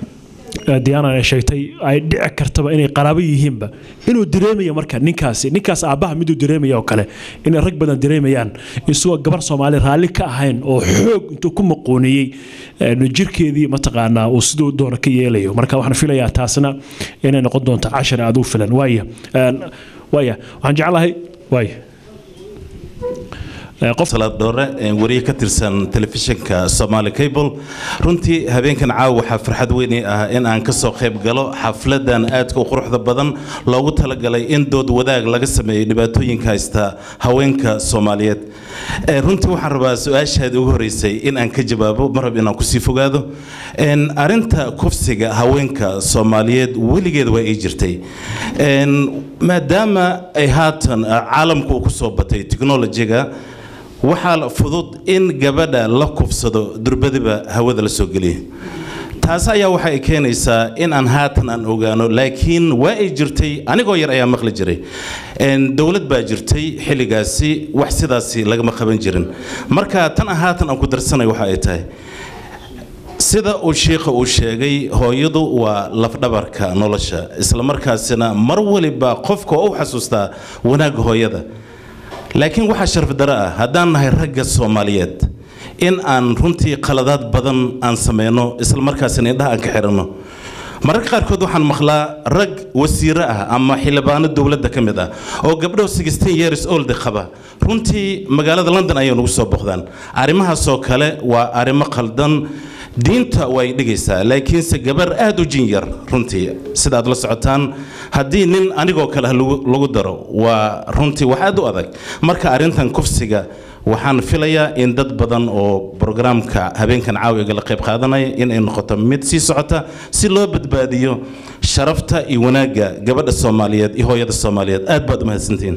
eh, diana ay sheegtay ay dhici kartaba inay qaraabo yihiinba inuu dareemayo marka ninkaasi ninkaas aabbaha miduu dareemaya oo kale inay rag badan dareemayaan isagoo gabar soomaali raalli ka ahayn oo xoog intuu ku maquuniyey een, jirkeedii mataqaanaa uu siduu doono ka yeelayo marka waxaan filayaa taasna inay noqon doonto cashar aad u filan waaya een, waaya waxaan jeclahay waaya Eh, qof salaad dhoore ee wariye ka tirsan telefishinka Somali Cable runtii habeenkan caawa waxaa farxad weyn ii ah in aan ka soo qayb galo xafladan aadka u quruxda badan loogu talagalay in dood wadaag laga sameeyo dhibaatooyinka haysta haweenka Soomaaliyeed Ee, runtii waxaan rabaa su-aashaadii ugu horeysay in aan ka jawaabo mar rab inaan kusii fogaado Een, arrinta kufsiga haweenka Soomaaliyeed weligeed waa ay jirtay Een, maadaama ay haatan ah, caalamku uu ku soo batay technology-ga waxaa la fudud in gabadha la kufsado durbadiba hawada la soo geliyo taas ayaa waxa ay keenaysaa in aan haatan aan ogaano laakiin waa ay jirtay anigoo yar ayaa maqli jiray Een, dowlad baa jirtay xilligaasi wax sidaasi lagama qaban jirin marka tan aan haatan aan ku darsanayo waxa ay tahay sida uu shiikha uu sheegay hooyadu waa lafdhabarka nolosha isla markaasina mar waliba qofka oo u xasuustaa wanaagga hooyada laakiin waxaa sharaf daro ah haddaan nahay ragga soomaaliyeed in aan runtii qaladaad badan aan sameyno isla markaasina indhaha aan ka xiranno mararka qaarkood waxaan maqlaa rag wasiiro ah ama xildhibaano dowladda ka mid ah oo gabdho 16 years old qaba runtii magaalada london ayay nagu soo boqdaan arrimahaasoo kale waa arrimo qaldan diinta way dhigaysaa laakiinse gabar aad u jin yar runtii sida aad la socotaan haddii nin anigoo kale ah lagu lagu daro waa runtii wax aad u adag marka arrintan kufsiga waxaan filayaa in dad badan oo brograamka habeenkan caawiga la qayb qaadanaya in ay noqoto mid sii socota si loo badbaadiyo sharafta iyo wanaagga gabadha soomaaliyeed iyo hooyada soomaaliyeed aad baad u mahadsantihiin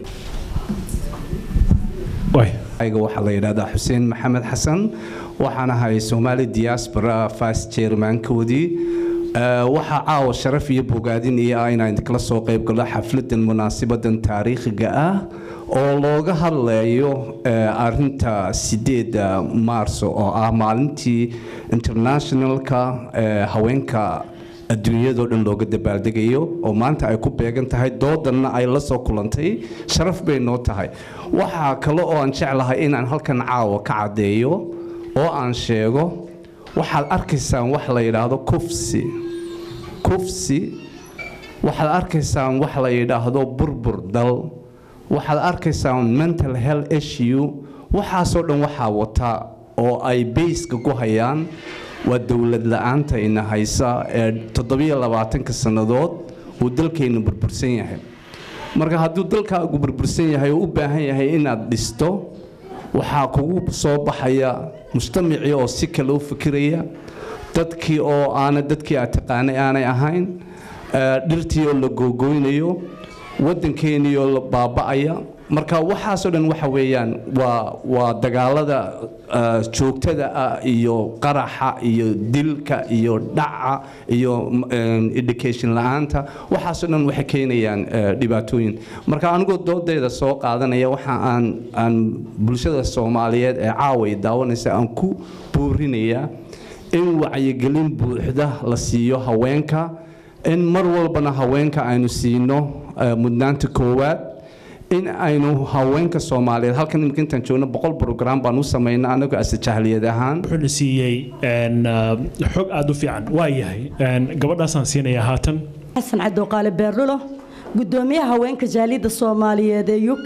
waaya ayga waxaa la yidhahdaa xuseen maxamed xasan waxaan ahay soomaali diaspora vice chairmankoodii Eh, waxaa caawa sharaf iyo bogaadin iyo ah inaan kala soo qayb galo xafladan munaasibadan taariikhiga ah oo looga hadlayo eh, arinta sideeda maarso oo ah maalintii internationalka eh, haweenka adduunyadoo dhan looga dabaaldegayo oo maanta ay ku beegan tahay doodanna ay la soo kulantay sharaf bay noo tahay waxaa kale oo aan jeclahay inaan halkan caawa ka caddeeyo oo aan sheego waxaad arkaysaan wax la yidhaahdo kufsi kufsi waxaad arkaysaan wax la yidhaahdo burbur dal waxaad arkaysaan mental health issue waxaasoo dhan waxaa wata oo ay bayska ku hayaan waa dowlad la-aanta ina haysa ee toddobiyo labaatanka sannadood uu dalkeennu burbursan yahay marka hadduu dalkaagu burbursan yahay oo u baahan yahay inaad dhisto waxaa kugu soo baxaya mujtamacii oo si kale u fikiraya dadkii oo aana dadkii aad taqaanay aanay ahayn eh, dhirtii oo la googoynayo waddankeenii oo la baaba'aya marka waxaasoo dhan waxa weeyaan waa waa dagaalada eh, joogtada ah iyo qaraxa iyo dilka iyo dhaca iyo eh, education la-aanta waxaasoo dhan waxay keenayaan eh, dhibaatooyin marka anigoo doodeeda soo qaadanaya waxa aan aan bulshada soomaaliyeed ee caaway daawanaysa aan ku boorinayaa in wacyigelin buuxda la siiyo haweenka in mar walbana haweenka aynu siino eh, mudnaanta koowaad in aynu haweenka soomaaliyeed halkan imika intaan joogno boqol program baan u samaynaa anagoo ase jahliyad ahaan wuxuuna siiyey een, ah, xog aada u fiican waa yahay een, gabadhaasaan siinayaa haatan xasan cabdiqaale beerlulo gudoomiyaha haweenka jaaliyadda soomaaliyeed ee u k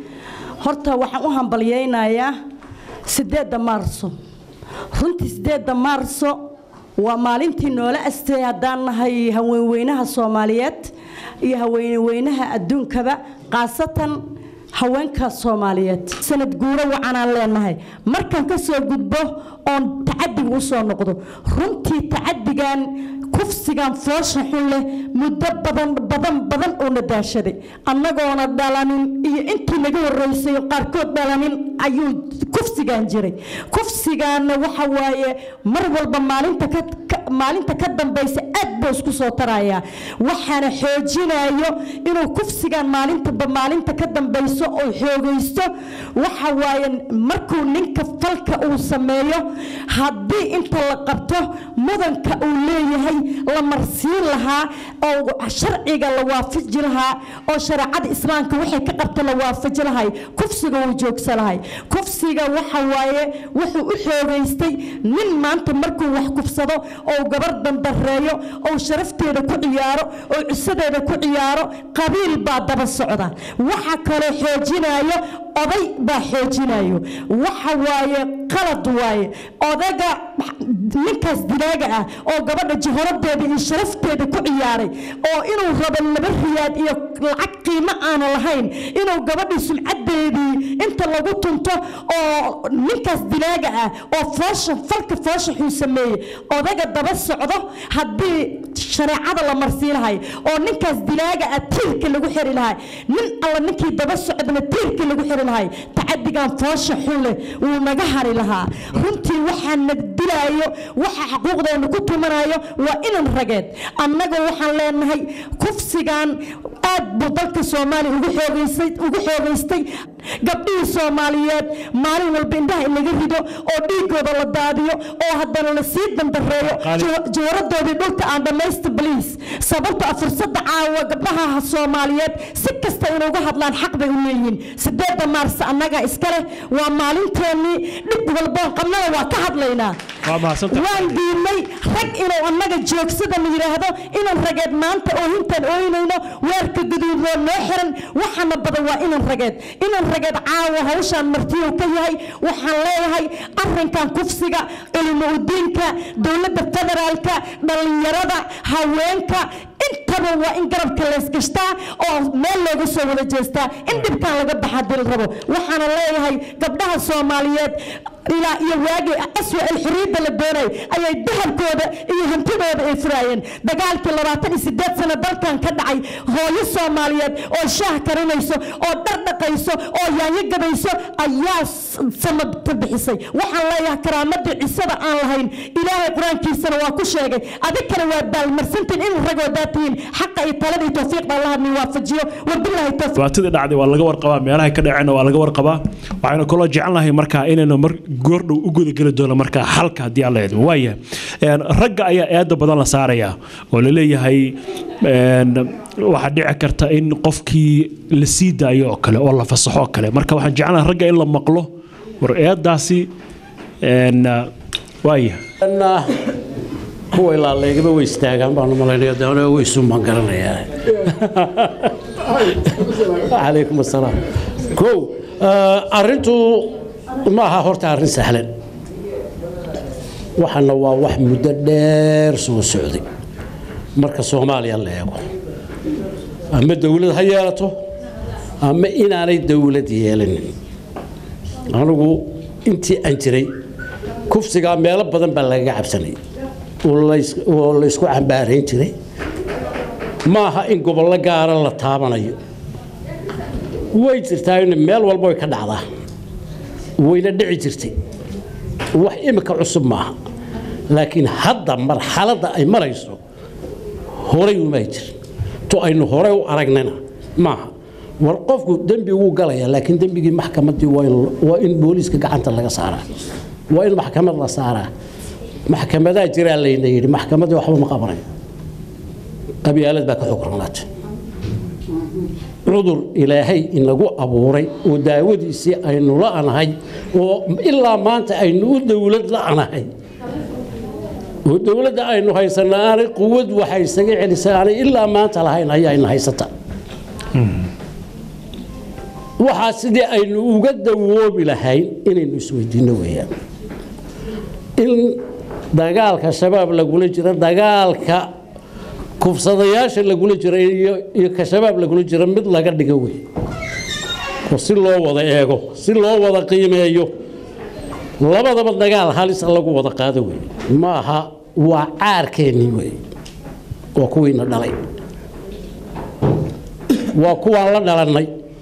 horta waxaan u hambalyaynayaa sideedda maarso runtii sideedda maarso waa maalintii noola astay haddaan nahay haweenweynaha soomaaliyeed iyo haweenweynaha adduunkaba khaasatan haweenka soomaaliyeed sanad guuro wacanaan leenahay markaan ka soo gudbo oon tacadiga u soo noqdo runtii tacadigan kufsigan foosha xun leh muddo badan badan badan uuna daashaday annagoona dhalanin iyo intii naga horeysay qaarkood dhalanin ayuu kufsigan jiray kufsigaana waxa waaye mar walba maalinta ka ka- maalinta ka dambaysa aad buu isku soo tarayaa waxaana xoojinayo inuu kufsigan maalintaba maalinta ka dambayso oo xoogaysto waxa waaye markuu ninka falka uu sameeyo haddii inta la qabto mudanka uu leeyahay la marsiin lahaa oo sharciga la waafaji lahaa oo shareecada islaamka waxay ka qabta la waafaji lahay kufsiga uu joogsa lahay kufsiga waxa waaye wuxuu u xoogaystay nin maanta markuu wax kufsado oo gabar dandareeyo oo sharafteeda ku ciyaaro oo cisadeeda ku ciyaaro qabiil baa daba socda waxa kaloo xoojinayo oday baa xoojinayo waxa waaye qalad waaye odaga ninkaas dilaaga ah oo gabadha jiharadeeda iyo sharafteeda ku ciyaaray oo inuu rabo laba riyaad iyo lacag qiimo aana lahayn inuu gabadhii sumcadeedii inta lagu tunto oo ninkaas dilaaga ah oo foosha falka foosha xuu sameeyey odaga daba socdo haddii shareecada la marsii lahay oo ninkaas dilaaga ah tiirka lagu xiri lahay nin alla ninkii daba socdana tiirka lagu xiri lahay tacadigan foosha xun leh wuu naga hari lahaa runtii waxaa nagdilaayo waxa xuquuqdeena ku tumanayo waa inan rageed annaga waxaan leenahay kufsigan aad buu dalka soomaaliya ugu xoogaysay ugu xoogaystay gabdhihii soomaaliyeed maalin walba indhaha in laga rido oo dhiigooda la daadiyo oo haddana la sii dandareeyo jawaradoodii dhulka aan dhammaysta baliis sababta ah fursadda caawa gabdhaha soomaaliyeed si kasta inuga hadlaan xaq bay u leeyihiin sideedda maars annaga iska leh waa maalinteennii dhib walboon qabnana waa ka hadlaynaa waa mahadsantahay waan diidnay rag inuu annaga joogsada la yidhaahdo inan rageed maanta oohintaan ooynayno weerka guduudoo noo xiran waxaana badan waa inan rageed inan rageed caawa hawshaan martiyuu ka yahay waxaan leeyahay arrinkan kufsiga cilmu udiinka dowladda federaalka dhallinyarada haweenka intaba waa in garabka leysgashtaa oo meel looga soo wada jeestaa in dhibkaan laga baxa dil rabo waxaana leeyahay gabdhaha soomaaliyeed ilaa iyo waagii aswa alxuriyadda la doonay ayay dahabkooda iyo hantidooda ay furaayeen dagaalkii labaatan iyo sideed sano dalkan ka dhacay hooyo soomaaliyeed oo shaah karinayso oo dhar dhaqayso oo yaanyo gabayso ayaa samabta bixisay waxaan leeyahay karaamadii cisada aan lahayn ilaahay qur-aankiisana waa ku sheegay adinkana waa baalmarsantiin in ragoodaa tihiin xaqa iyo talada iyo towfiiqda allaha ni waafajiyo wabilaahi towfiiq dhibaatadii dhacday waa laga warqabaa meelahay ka dhaceenna waa laga warqabaa waxaynu kaloo jecelnahay markaa inaynu mar goordhow u gudageli doono markaa xalka haddii alla idmo waaya ragga ayaa eeda badan la saarayaa oo la leeyahay waxaa dhici karta in qofkii la sii daayo oo kale oo la fasaxo oo kale marka waxaan jecelnahay ragga in la maqlo war eedaasi waaya kuwa ilaaleegaba way istaagaan baan malaynaya doona way suumaan garanayaa calaykum assalaam kow arrintu ma aha horta arrin sahlan waxana waa wax muddo dheer soo socday marka soomaaliya la eego ama dowlad ha yeelato ama inaanay dowlad yeelanin anigu intii aan jiray kufsigaa meelo badan baa lagaga cabsanay oo laysku cambaarayn jiray ma aha in gobollo gaara la taabanayo way jirtaa in meel walba way ka dhacdaa wayna dhici jirtay wax imika cusub maaha laakiin hadda marxaladda ay marayso horay umay jirin to aynu horey u aragnana maaha war qofku dembi wuu galayaa laakiin dembigii maxkamaddii waa in booliiska gacanta laga saaraa waa in maxkamad la saaraa maxkamadaa jiraa layna yidhi maxkamaddii waxba ma qabanayo qabyaalad baa ka xukurnaatay cudur ilaahay inagu abuuray oo daawadiisii aynu la'anahay oo ilaa maanta aynu u dowlad la'anahay oo dowladda aynu haysana aanay quwad waxay isaga celisay aanay ilaa maanta lahayn ayaayna haysata waxaa sidii aynu uga dawoobi lahayn inaynu isweydiinno weeyaan in dagaalka shabaab lagula jiro dagaalka kufsadayaasha lagula jira iyo ka shabaab lagula jira mid laga dhigo wey oo si loo wada eego si loo wada qiimeeyo labadaba dagaal halis lagu wada qaado wey ma aha waa caarkeennii wey waa kuwiina dhalay waa kuwaan la dhalannay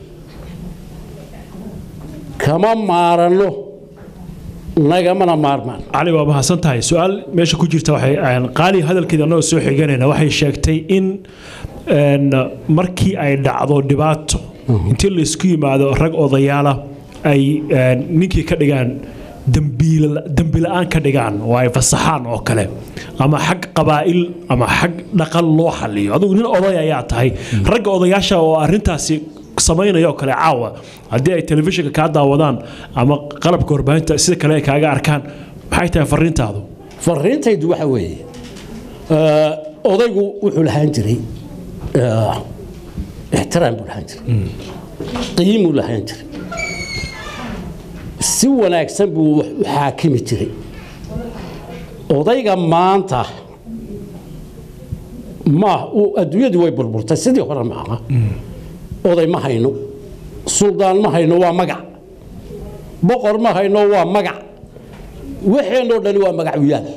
kama maaranno nagamana maarmaan cali waa mahadsan tahay su-aal meesha ku jirta waxay qaali hadalkeeda annagoo soo xiganayna waxay sheegtay in markii ay dhacdo dhibaato intii laysku yimaado rag odayaala ay ninkii ka dhigaan dembi la-aan ka dhigaan oo ay fasaxaan oo kale ama xag qabaa'il ama xag dhaqan loo xaliyo adigu nin oday ayaa tahay ragga odayaasha oo arrintaasi samaynaya oo kale caawa haddii ay telefishinka kaa daawadaan ama qalabka warbaahinta sida kale ay kaaga arkaan maxay tahay fariintaadu fariintaydu waxa weeye odaygu wuxuu lahaan jiray ixtiraam buu lahaan jiray qiimuu lahaan jiray si wanaagsan buu wax u xaakimi jiray odayga maanta ma adduunyadii way burburtay sidii hore ma aha oday ma hayno suldaan ma hayno waa magac boqor ma hayno waa magac waxeenoo dhani waa magacuyaal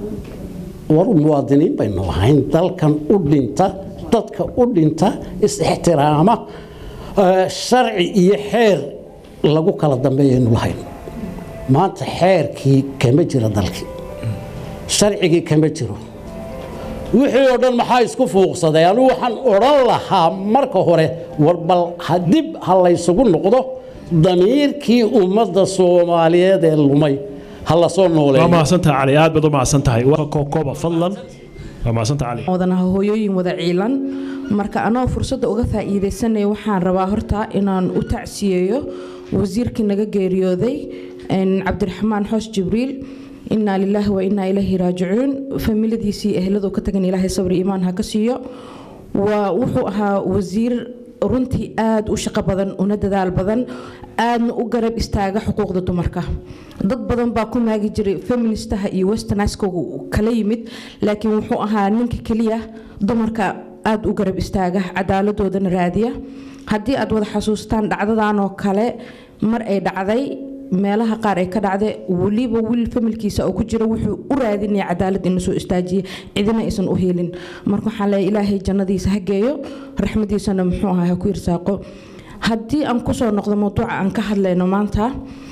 war muwaadiniin baynu ahayn dalkan u dhinta dadka u dhinta is-ixtiraama sharci iyo xeer lagu kala dambeeyaynu lahayn maanta xeerkii kama jira dalkii sharcigii kama jiro wixii oo dhan maxaa isku fuuqsaday anigu waxaan odhan lahaa marka hore war bal dib ha laysugu noqdo damiirkii ummadda soomaaliyeed ee lumay ha lasoo nooleeyo waa mahadsantahay cali aad baad u mahadsantahay kooba fadlan waa mahadsantahay cali wadanaha hooyooyin wada ciilan marka anoo fursadda uga faa'iidaysanaya waxaan rabaa horta inaan u tacsiyeeyo wasiirkii naga geeriyooday cabdiraxmaan xoos jibriil inaa lilaahi wa inaa ilaahi raajicuun familiadiisii ehladu ka tagan ilaahay sabri iimaan ha ka siiyo waa wuxuu ahaa wasiir runtii aada u shaqo badan una dadaal badan aadna u garab istaaga xuquuqda dumarka dad badan baa ku maagi jiray feministaha iyo westerniskogu kala yimid laakiin wuxuu ahaa ninka keliya dumarka aada u garab istaaga cadaaladoodana raadiya haddii aad wada xasuustaan dhacdadan oo kale mar ay dhacday meelaha qaar ay ka dhacday weliba wiil familkiisa oo ku jira wuxuu u raadinaya cadaalad ina soo istaajiye cidina aysan u helin marka waxaan leeyahay ilaahay jannadiisa ha geeyo raxmadiisana muxuu ahaa ha ku irsaaqo haddii aan kusoo noqdo mawduuca aan ka hadlayno maanta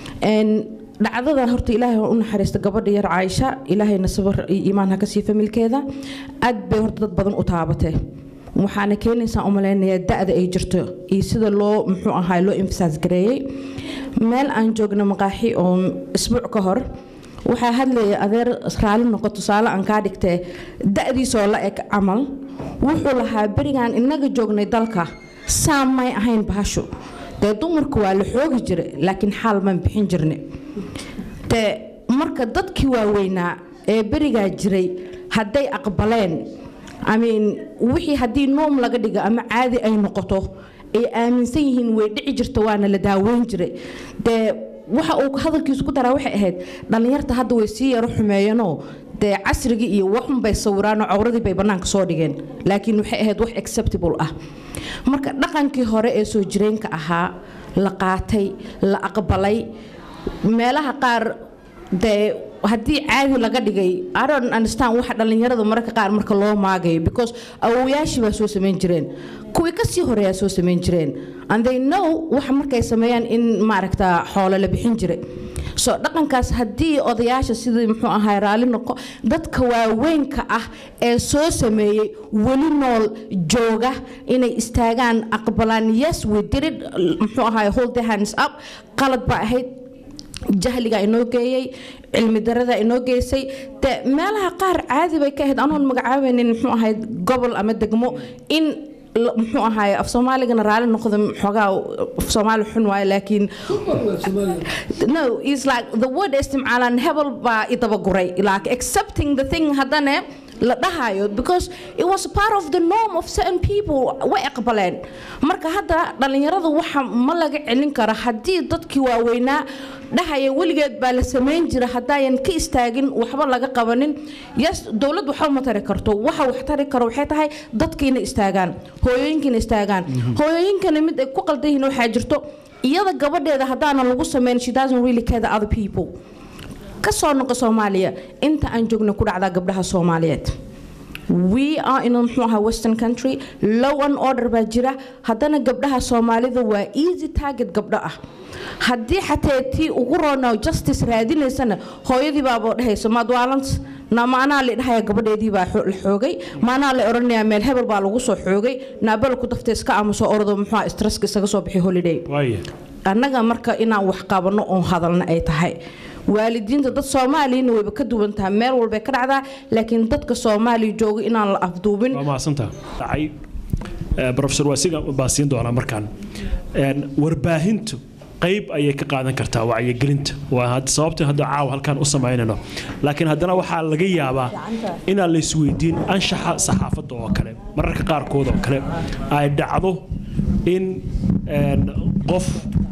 dhacdada horta ilaahay u naxariista gabadha yar caaisha ilaahayna sabar iyo iimaan ha ka sii familkeeda aad bay horta dad badan u taabatee waxaana keenaysaa umaleynayaa da-da ay jirto iyo sida loo muxuu ahaa loo emfasaas gareeyey meel aan joogno maqaaxi oo isbuuc ka hor waxaa hadlaya adeer raali noqo tusaale aan kaa dhigtee da-diisoo la eg camal wuxuu lahaa berigaan inaga joognay dalka saa may ahayn bahashu dee dumarku waa la xoogi jira laakiin xaal maan bixin jirne dee marka dadkii waaweynaa ee berigaa jiray hadday aqbaleen amiin wixii haddii noom laga dhigo ama caadi ay noqoto ay aaminsan yihiin way dhici jirta waana la daaweyn jiray dee waxa uu hadalkiisu ku daraa waxay ahayd dhallinyarta hadda way sii yaro xumeeyanoo dee casrigii iyo waxun bay sawiraanoo cawradii bay bannaanka soo dhigeen laakiin waxay ahayd wax acceptable ah marka dhaqankii hore ee soo jireenka ahaa la qaatay la aqbalay meelaha qaar dee haddii caadi laga dhigay I don't understand waxa dhallinyarada mararka qaar marka loo maagayo because awowayaashii baa soo samayn jireen kuwii kasii horeeyaa soo samayn jireen and they know waxa markay sameeyaan in maaragta xoolo la bixin jiray so dhaqankaas haddii odayaasha sidii muxuu ahaa raalli noqo dadka waaweynka ah ee soo sameeyey weli nool jooga inay istaagaan aqbalaan yes we did it muxuu ahaa hold their hands up qalad baa ahayd jahliga inoo geeyey cilmi darada inoo geysay de meelaha qaar caadi bay ka ahayd anoon magacaabaynin muxuu ahayd gobol ama degmo in la- muxuu ahaay af soomaaligana raalli noqda xoogaa af soomaali xun waaye laakiin no is like the word istimcaalan hebel baa idabaguray like accepting the thing haddana la dhahayo because it was part of the norm of certain people way aqbaleen marka hadda dhallinyaradu waxa ma laga celin karo haddii dadkii waaweynaa dhahaya weligeed baa la samayn jira haddaayan ka istaagin waxba laga qabanin yes dowlad waxba ma tari karto waxa wax tari karo waxay tahay dadkiina istaagaan hooyooyinkiina istaagaan hooyooyinkana mid ay ku qaldan yihiin waxaa jirto iyada gabadheeda haddaanan lagu samayn she doesn't really care the other people ka soo noqo soomaaliya inta aan joogna ku dhacdaa gabdhaha soomaaliyeed we are in muxuu ahaa western country low and order baa jira haddana gabdhaha soomaalida waa easy target gabdho ah haddii xatee tii ugu roona justice raadinaysana hooyadii baaba dhahayso madwaalans na maanaa la dhahaya gabadheedii baa xo- la xoogay maanaa la odhanayaa meel hebel baa lagu soo xoogay naabal ku dafta iska aamuso ordo muxuu ahaa stresska isaga soo bixi holiday annaga marka inaan wax qabanno oon hadalna ay tahay waalidiinta dad soomaaliyana wayba ka duwan tahay meel walbay ka dhacdaa laakiin dadka soomaaliya jooga inaan la afduubin waa mahadsantaha dhacay Eh, professor waasiga baa siin doonaa markaan En, warbaahintu qayb ayay ka qaadan kartaa wacyigelinta waa had- sababta hadda caawa halkaan u samaynayno laakiin haddana waxaa laga yaabaa inaan la isweydiin anshaxa saxaafadda oo kale mararka qaarkood oo kale ay dhacdo in en, qof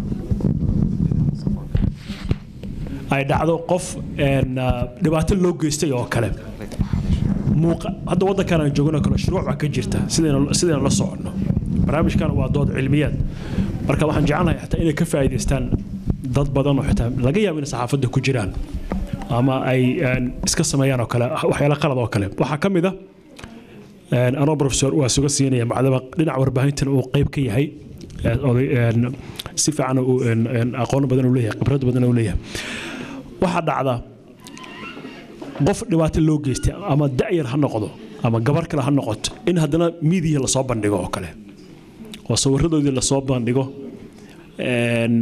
ay dhacdo qof en, ah, dhibaato loo geystay oo kale muuqa hadda waddankan aan joogno kale shuruuc baa ka jirta sidayna sidayna la soconno barnaamijkan waa dood cilmiyeed marka waxaan jecelnahay xataa inay ka faa'iidaystaan dad badan oo xitaa laga yaabo inay saxaafadda ku jiraan ama ay een, iska sameeyaan oo kale waxyaala qalad oo kale waxaa ka mid ah een, anoo professor waa suga siinaya macdaba dhinaca warbaahintan uu qayb ka yahay een, oday een, si fiican uu een, een, aqoon badan uu leeyahay khibrad badan uu leeyahay waxaa dhacda qof dhibaato loo geystay ama da'yar ha noqdo ama gabar kale ha noqoto in haddana miidiya lasoo bandhigo oo kale oo sawiradoodii lasoo bandhigo Een,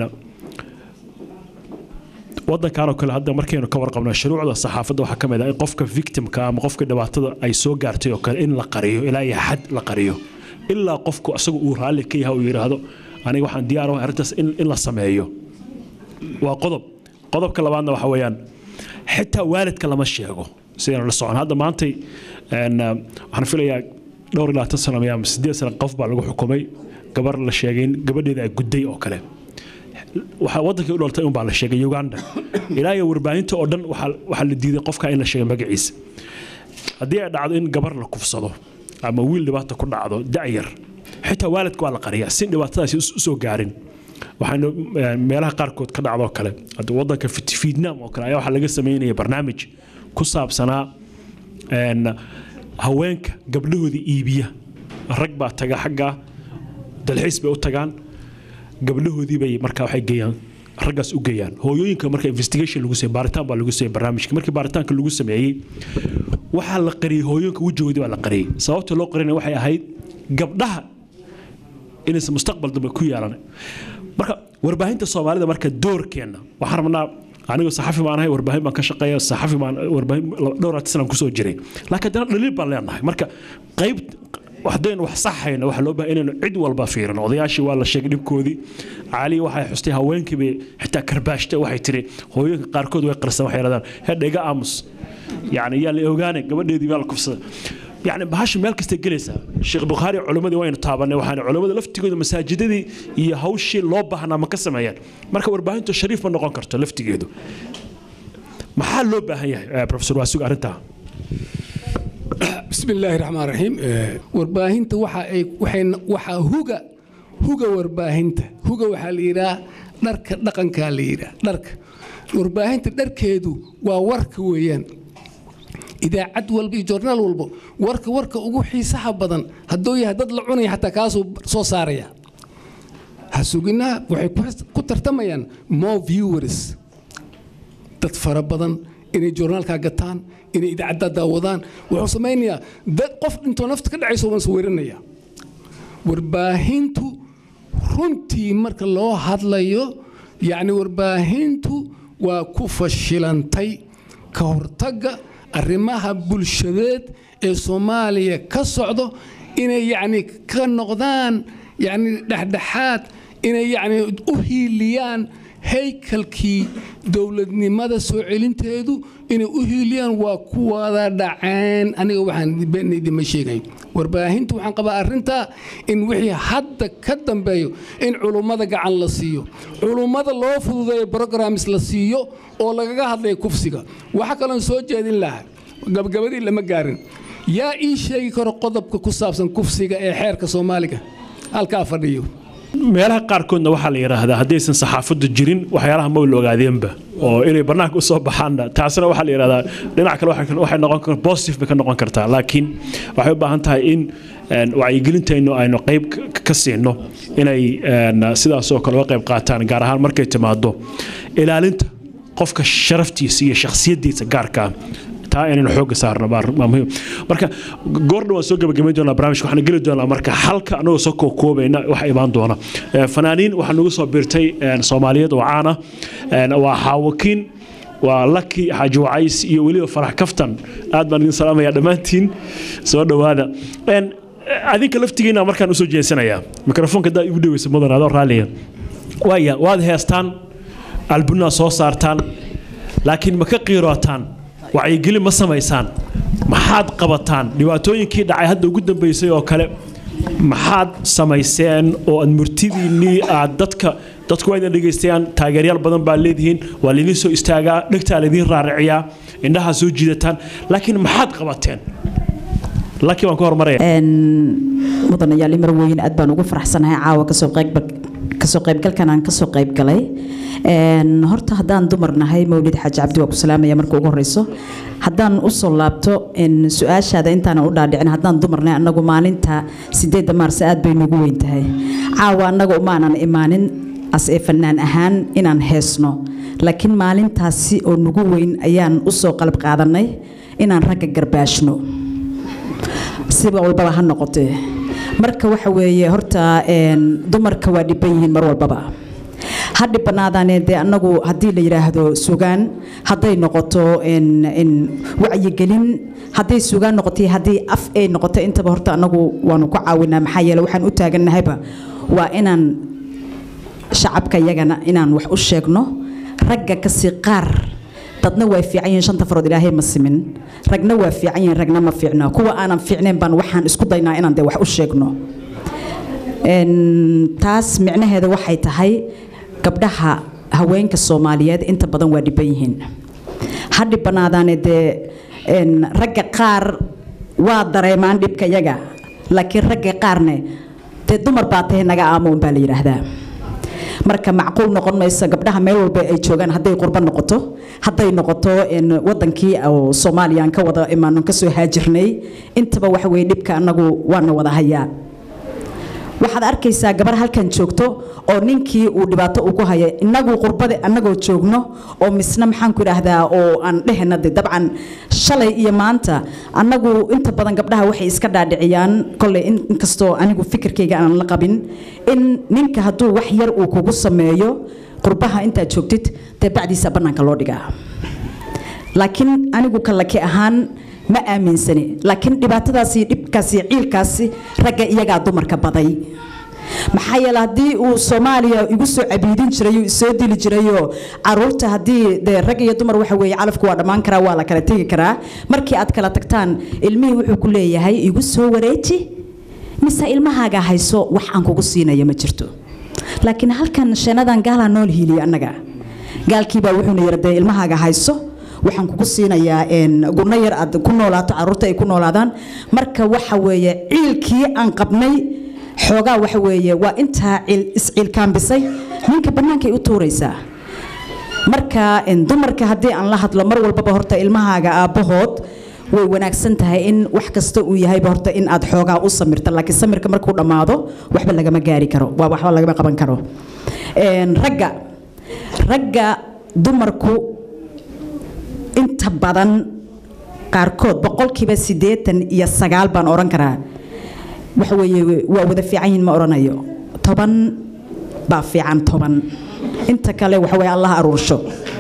wadankan oo kale hadda markaynu ka warqabno shuruucda saxaafadda waxaa ka mid ah in qofka victimka ama qofka dhibaatada ay soo gaartay oo kale in la qariyo ilaa iyo xad la qariyo ilaa qofku asagu uu raalli ka yahay uu yidhaahdo aniga waxaan diyaar u ahay arrintaas in in la sameeyo waa qodob qodobka labaadna waxa weeyaan xitaa waalidka lama sheego sidaynu la socon hadda maantay een, ah, waxaan filayaa dhowr iyo labaatan sano ama sideed sano qof baa lagu xukumay gabar la sheegay in gabadheeda ay gudday oo kale waxaa wadankii u dhaltay unbaa la sheegay uganda ilaa iyo warbaahinta oo dhan waxaa waxaa la diiday qofka in la sheegay magaciisa haddii ay dhacdo in gabar la kufsado ama wiil dhibaata ku dhacdo da'yar xitaa waalidka waa la qariyaa si dhibaatadaasi us- usoo gaarin waxaana eh, meelaha qaarkood ka dhacdoo kale hadda wadanka Fit- vietnam oo kale ayaa waxaa laga sameynaya barnaamij ku saabsanaa een, haweenka gabdhahooda iibiya rag baa taga xagga dalxiis bay u tagaan gabdhahoodii bay markaa waxay geeyaan raggaas u geeyaan hooyooyinka marka investigation lagu sameeyey baaritaan baa lagu sameeyey barnaamijka markii baaritaanka lagu sameeyey waxaa la qariyey hooyooyinka wejigoodii baa la qariyey sababta loo qarinaya waxay ahayd gabdhaha inaysan mustaqbal dambe ku yeelan marka warbaahinta soomaalida marka doorkeena waxaan rabnaa anigu saxafi baan ahay warbaahin baan ka shaqeeya saxafi baan warbaahin dhowr sanaan kusoo jiray laakiin haddana dhaliil baan leenahay marka qayb haddaynu wax saxayno waxaa loo baahay inaynu cid walba fiirino odayaashii waa la sheegay dhibkoodii caali waxay xustay haweenkii bay xitaa karbaashta waxay tiri hooyooyinka qaarkood way qarsan waxay yidhahdaan hedha iga aamus yacni yaa la ogaanay gabadheedii baa la kufsada يعني bahasha meel kasta gelaysaa sheekh bukhaari culimmadii waynu taabanay waxaana culimmada laftigooda masaajidadii iyo hawshii loo baahnaa ma ka sameeyaan marka warbaahintu shariif ma noqon karto laftigeedu maxaa loo baahan yahay profesor waasuga arrintaa بسم الله الرحمن الرحيم warbaahinta waxa ay waxay waxa huga huga warbaahinta huga waxa la yiraahdaa dharka dhaqanka la yiraahdaa dharka warbaahinta dharkeedu waa warka weeyaan idaacad walba iyo joornaal walba warka warka ugu xiisaha badan hadduu yahay dad la cunaya xataa kaasuu soo saaraya ha suginaha waxay ku tartamayaan more viewers dad fara badan inay joornaalkaa gataan inay idaacaddaa daawadaan wuxuu samaynayaa dad qof dhintoo nafta ka dhacayso waan sawirinayaa warbaahintu runtii marka loo hadlayo yacni warbaahintu waa ku fashilantay ka hortagga arrimaha bulshadeed ee soomaaliya ka socdo inay yacni ka noqdaan yacni dhexdhexaad inay yacni u hiiliyaan haykalkii dowladnimada soo celinteedu inay u hiiliyaan waa kuwada dhaceen aniga waxaan been idima sheegay warbaahintu waxaan qabaa arrintaa in wixii hadda ka dambeeyo in culummada gacan la siiyo culummada loo fududeeyo programs la siiyo oo lagaga hadlaya kufsiga waxaa kaloon soo jeedin lahaa gabagabadii lama gaarin yaa ii sheegi karo qodobka ku saabsan kufsiga ee xeerka soomaaliga halkaa fadhiyo meelaha qaarkoodna waxaa la yidhaahdaa haddaysan saxaafaddu jirin waxyaalaha ma la ogaadeenba oo inay bannaanka u soo baxaanna taasina waxaa la yidhahdaa dhinac kale waxay noqon kartaa positive bay ka noqon kartaa laakiin waxay u baahan tahay in wacyigelintaynu aynu qayb ka siino inay sidaasoo kale uga qayb qaataan gaar ahaan markay timaado ilaalinta qofka sharaftiisa iyo shakhsiyaddiisa gaarka ah taa inaynu xooga saarno waa muhiim marka goordha waan soo gabagabayn doonaa barnaamijka waxaan geli doonaa marka halka anagoo soo kookoobayna waxa imaan doona fanaaniin waxaa nagu soo biirtay soomaaliyeed oo caana waa xaawakiin waa laki xaaji wacays iyo weliba farax kaftan aad baan idin salaamaya dhammaantiin soo dhowaada adinka laftigiina markaan usoo jeensanayaa mikrofoonka haddaa igu dhaweysa mudan adoo raalliya waaya waad heestaan albunaa soo saartaan laakiin ma ka qiirootaan wacyigelin ma samaysaan maxaad qabataan dhibaatooyinkii dhacay hadda ugu dambeysay oo kale maxaad samayseen oo aad murtidiinnii aad dadka dadku waa idin dhegaystayaan taageeryaal badan baa leedihiin waa laydin soo istaagaa dhegtaa laydin raariciyaa indhahaa soo jiidataan laakiin maxaad qabateen laki waan ku hormaraya mudanayaal imar weyn aad baan ugu faraxsanahay caawa kasoo qayb kasoo qaybgalkan aan kasoo qayb galay horta haddaan dumar nahay mawlid xaaji cabdi waa ku salaamaya marka ugu horeyso haddaan usoo laabto su-aashaada intaanan u dhaadhicin haddaan dumar nahay annagu maalinta sideedda maars aad bay nagu weyn tahay caawa annaga umaanan imaanin as ee fanaan ahaan inaan heesno laakiin maalintaasi oo nagu weyn ayaan usoo qalab qaadanay inaan ragga garbaashno siba walbaba ha noqotee marka waxa weeye horta dumarka waa dhiban yihiin mar walbaba ha dhibanaadaane dee annagu haddii la yidhaahdo sugaan hadday noqoto wacyigelin hadday sugaan noqoto haddii af ay noqoto intaba horta annagu waanu ku caawinaa maxaa yeele waxaan u taagannahayba waa inaan shacabka iyagana inaan wax u sheegno ragga kasii qaar dadna waa fiican yihiin shanta farood ilaahay ma simin ragna waa fiican yihiin ragna ma fiicna kuwa aanan fiicnayn baan waxaan isku daynaa inaan dee wax u sheegno taas micnaheeda waxay tahay gabdhaha haweenka soomaaliyeed inta badan waa dhiban yihiin ha dhibanaadaane dee ragga qaar waa dareemaan dhibka yaga laakiin ragga qaarne dee dumar baa tahay naga aamo un baa la yidhaahdaa marka macquul noqon mayso gabdhaha meel walba ay joogaan hadday qurbo noqoto hadday noqoto wadankii oo soomaaliya aan ka wada imaano kasoo haajirnay intaba waxa weye dhibka annagu waana wada hayaa waxaad arkaysaa gabar halkan joogto oo ninkii uu dhibaato ugu haya inagu qurbada annagoo joogno oo misna maxaan ku idhaahdaa oo aan dhehena de dabcan shalay iyo maanta annagu inta badan gabdhaha waxay iska dhaadhiciyaan kolley inkastoo anigu fikirkayga aanan la qabin in ninka hadduu wax yar uu kugu sameeyo qurbaha intaad joogtid dee bacdiisa bannaanka loo dhigaa laakiin anigu kallaki ahaan ma aaminsani laakiin dhibaatadaasi dhibkaasi ciilkaasi ragga iyagaa dumarka baday maxaa yeele haddii uu soomaaliya igu soo cabiidin jiray uu isoo dili jirayoo caruurta haddii dee rag iyo dumar waxa weeye calafku waa dhammaan karaa waa la kala tegi karaa markii aad kala tagtaan ilmihii wuxuu ku leeyahay igu soo wareeji mise ilmahaaga hayso wax aan kugu siinayo ma jirto laakiin halkan sheenadan gaalaa nool hiiliya annaga gaalkiibaa wuxuuna yidhi dee ilmahaaga hayso waxaan kugu siinayaa gunno yar aad ku noolaato caruurta ay ku noolaadaan marka waxa weeye ciilkii aan qabnay xoogaa waxa weeye waa intaa isciilkaambisay ninka bannaankay u tuuraysaa marka dumarka haddii aan la hadlo mar walbaba horta ilmahaaga aabbahood way wanaagsan tahay in wax kasta uu yahayba horta in aad xoogaa u samirta laakiin samirka markuu dhammaado waxba lagama gaari karo waa waxba lagama qaban karo ragga ragga dumarku inta badan qaarkood boqolkiiba siddeetan iyo sagaal baan odhan karaa waxa weeye waa wada fiican yihin ma odhanayo toban baa fiican toban inta kale waxa weeye allah aruursho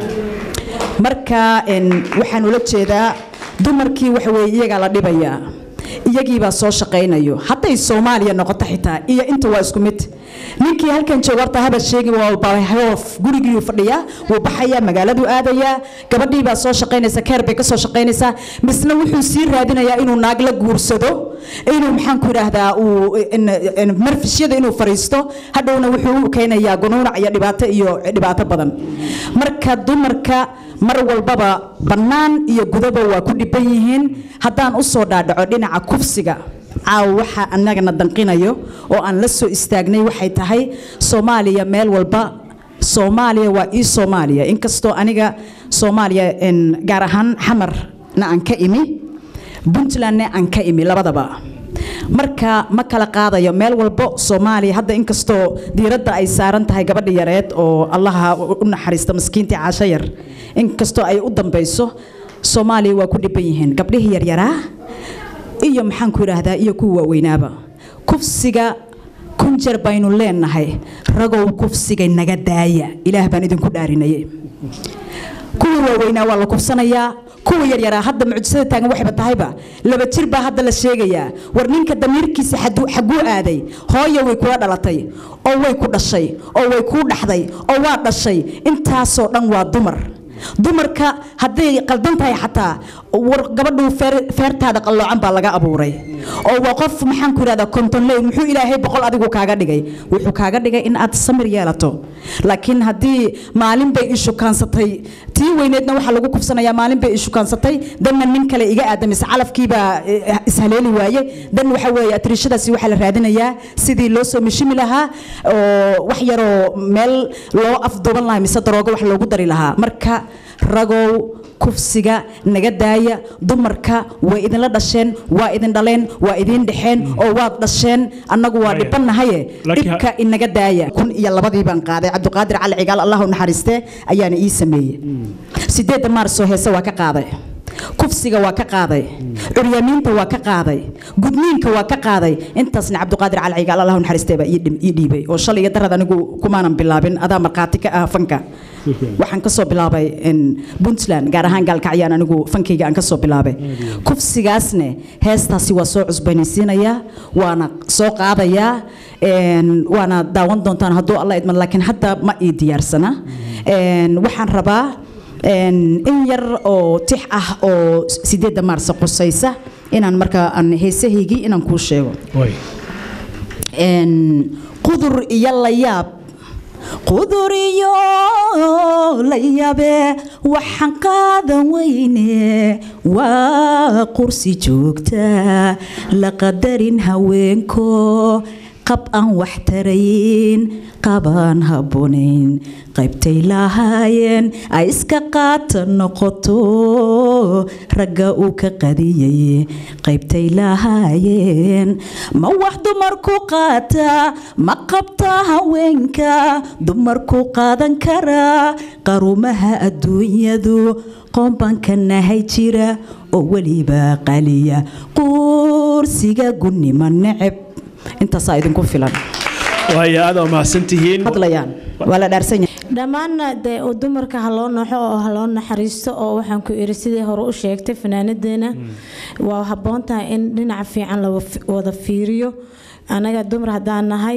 marka waxaan ula jeedaa dumarkii waxa weeye iyagaa la dhibayaa iyagiibaa soo shaqaynayo hadday soomaaliya noqoto xitaa iyo inta waa isku mid ninkii halkan jooga horta haba sheegi walbahoof gurigiiuu fadhiyaa wuu baxayaa magaaladuu aadayaa gabadhii baa soo shaqaynaysa keer bay ka soo shaqaynaysaa misna wuxuu sii raadinayaa inuu naag la guursado inuu maxaan ku idhaahdaa uu marfishyada inuu fariisto hadhowna wuxuu u keenayaa gunuunac iyo dhibaato iyo dhibaato badan marka dumarka mar walbaba bannaan iyo gudaba waa ku dhiban yihiin haddaan u soo dhaadhaco dhinaca kufsiga caawa waxa annagana danqinayo oo aan la soo istaagnay waxay tahay soomaaliya meel walba soomaaliya waa ii soomaaliya inkastoo aniga soomaaliya gaar ahaan xamarna aan ka imi puntlandna aan ka imi labadaba marka ma kala qaadayo meel walbo soomaaliya hadda inkastoo diiradda ay saaran tahay gabadha yareed oo allaha u naxariista maskiintii caasho yar inkastoo ay u dambayso soomaaliya waa ku dhiban yihiin gabdhihii yaryaraa iyo maxaan ku idhaahdaa iyo kuwa waaweynaaba kufsiga kun jeer baynu leenahay ragow kufsiga naga daaya ilaah baan idinku dhaarinaye kuwa waaweynaa waa la kufsanayaa kuwa yaryaraa hadda mucjisada taagan waxayba tahayba laba jir baa hadda la sheegayaa war ninka damiirkiisa xaguu aaday hooyo way kula dhalatay oo way ku dhashay oo way kuu dhaxday oo waa dhashay intaasoo dhan waa dumar dumarka hadday qaldan tahay xataa war gabadhu feertaada qalloocan baa laga abuuray oo waa qof maxaan ku idhahdaa kontonley muxuu ilaahay boqol adigu kaaga dhigay wuxuu kaaga dhigay in aad samir yeelato laakiin haddii maalin bay ishukaansatay tii weyneedna waxaa lagu kufsanayaa maalin bay ishukaansatay danna nin kale iga aadamise calafkiibaa ishaleeli waaye dan waxa weeye atriishadaasi waxaa la raadinayaa sidii loo soo mishimi lahaa oo wax yaroo meel loo afduuban lahaa mise daroogo wax loogu dari lahaa marka ragow kufsiga naga daaya dumarka way idinla dhasheen waa idin dhaleen waa idin dhexeen oo waad dhasheen annagu waa dhibannahaye dhibka inaga daaya kun iyo labadii baan qaaday cabdiqaadir cali cigaal allah u naxariistee ayaana ii sameeyey sideedda maarsoo heese waa ka qaaday kufsiga waa ka qaaday curyaamiinta waa ka qaaday gudniinka waa ka qaaday intaasna cabdiqaadir cali cigaal allah u naxariistee baa ii dhiibay oo shalay iyo darad anigu kumaanan bilaabin adaa markhaati ka ah fanka waxaan kasoo bilaabay puntland gaar ahaan gaalkacyaan anigu fankayga aan kasoo bilaabay kufsigaasne heestaasi waa soo cusbanaysiinayaa waana soo qaadayaa waana daawan doontaan hadduu alla idman laakiin hadda ma ii diyaarsana waxaan rabaa in yar oo tix ah oo sideedda maarsa qusaysa inaan markaa aan heesahaygii inaan kuu sheego qudur iyo layaab qudur iyo la yabe waxaan qaadan weyne waa qursi joogta la qadarin haweenko qab aan wax tarayn qabaan habboonayn qaybtay lahaayeen ay iska qaata noqoto ragga uu ka qadiyay qaybtay lahaayeen ma wax dumarku qaata ma qabta haweenka dumarku qaadan karaa qarumaha adduunyadu qoombanka nahay jira oo weliba qaliya quursiga gunnimo neceb intaasaa idinku filan waaya aad waa mahadsantihiin hadlayaan waa la dhaarsan yahay dhammaanna dee dumarka ha loo naxo oo ha loo naxariisto oo waxaan ku iri sidii hore u sheegtay fanaanadeena waa habboon tahay in dhinaca fiican la wada fiiriyo anaga dumar haddaan nahay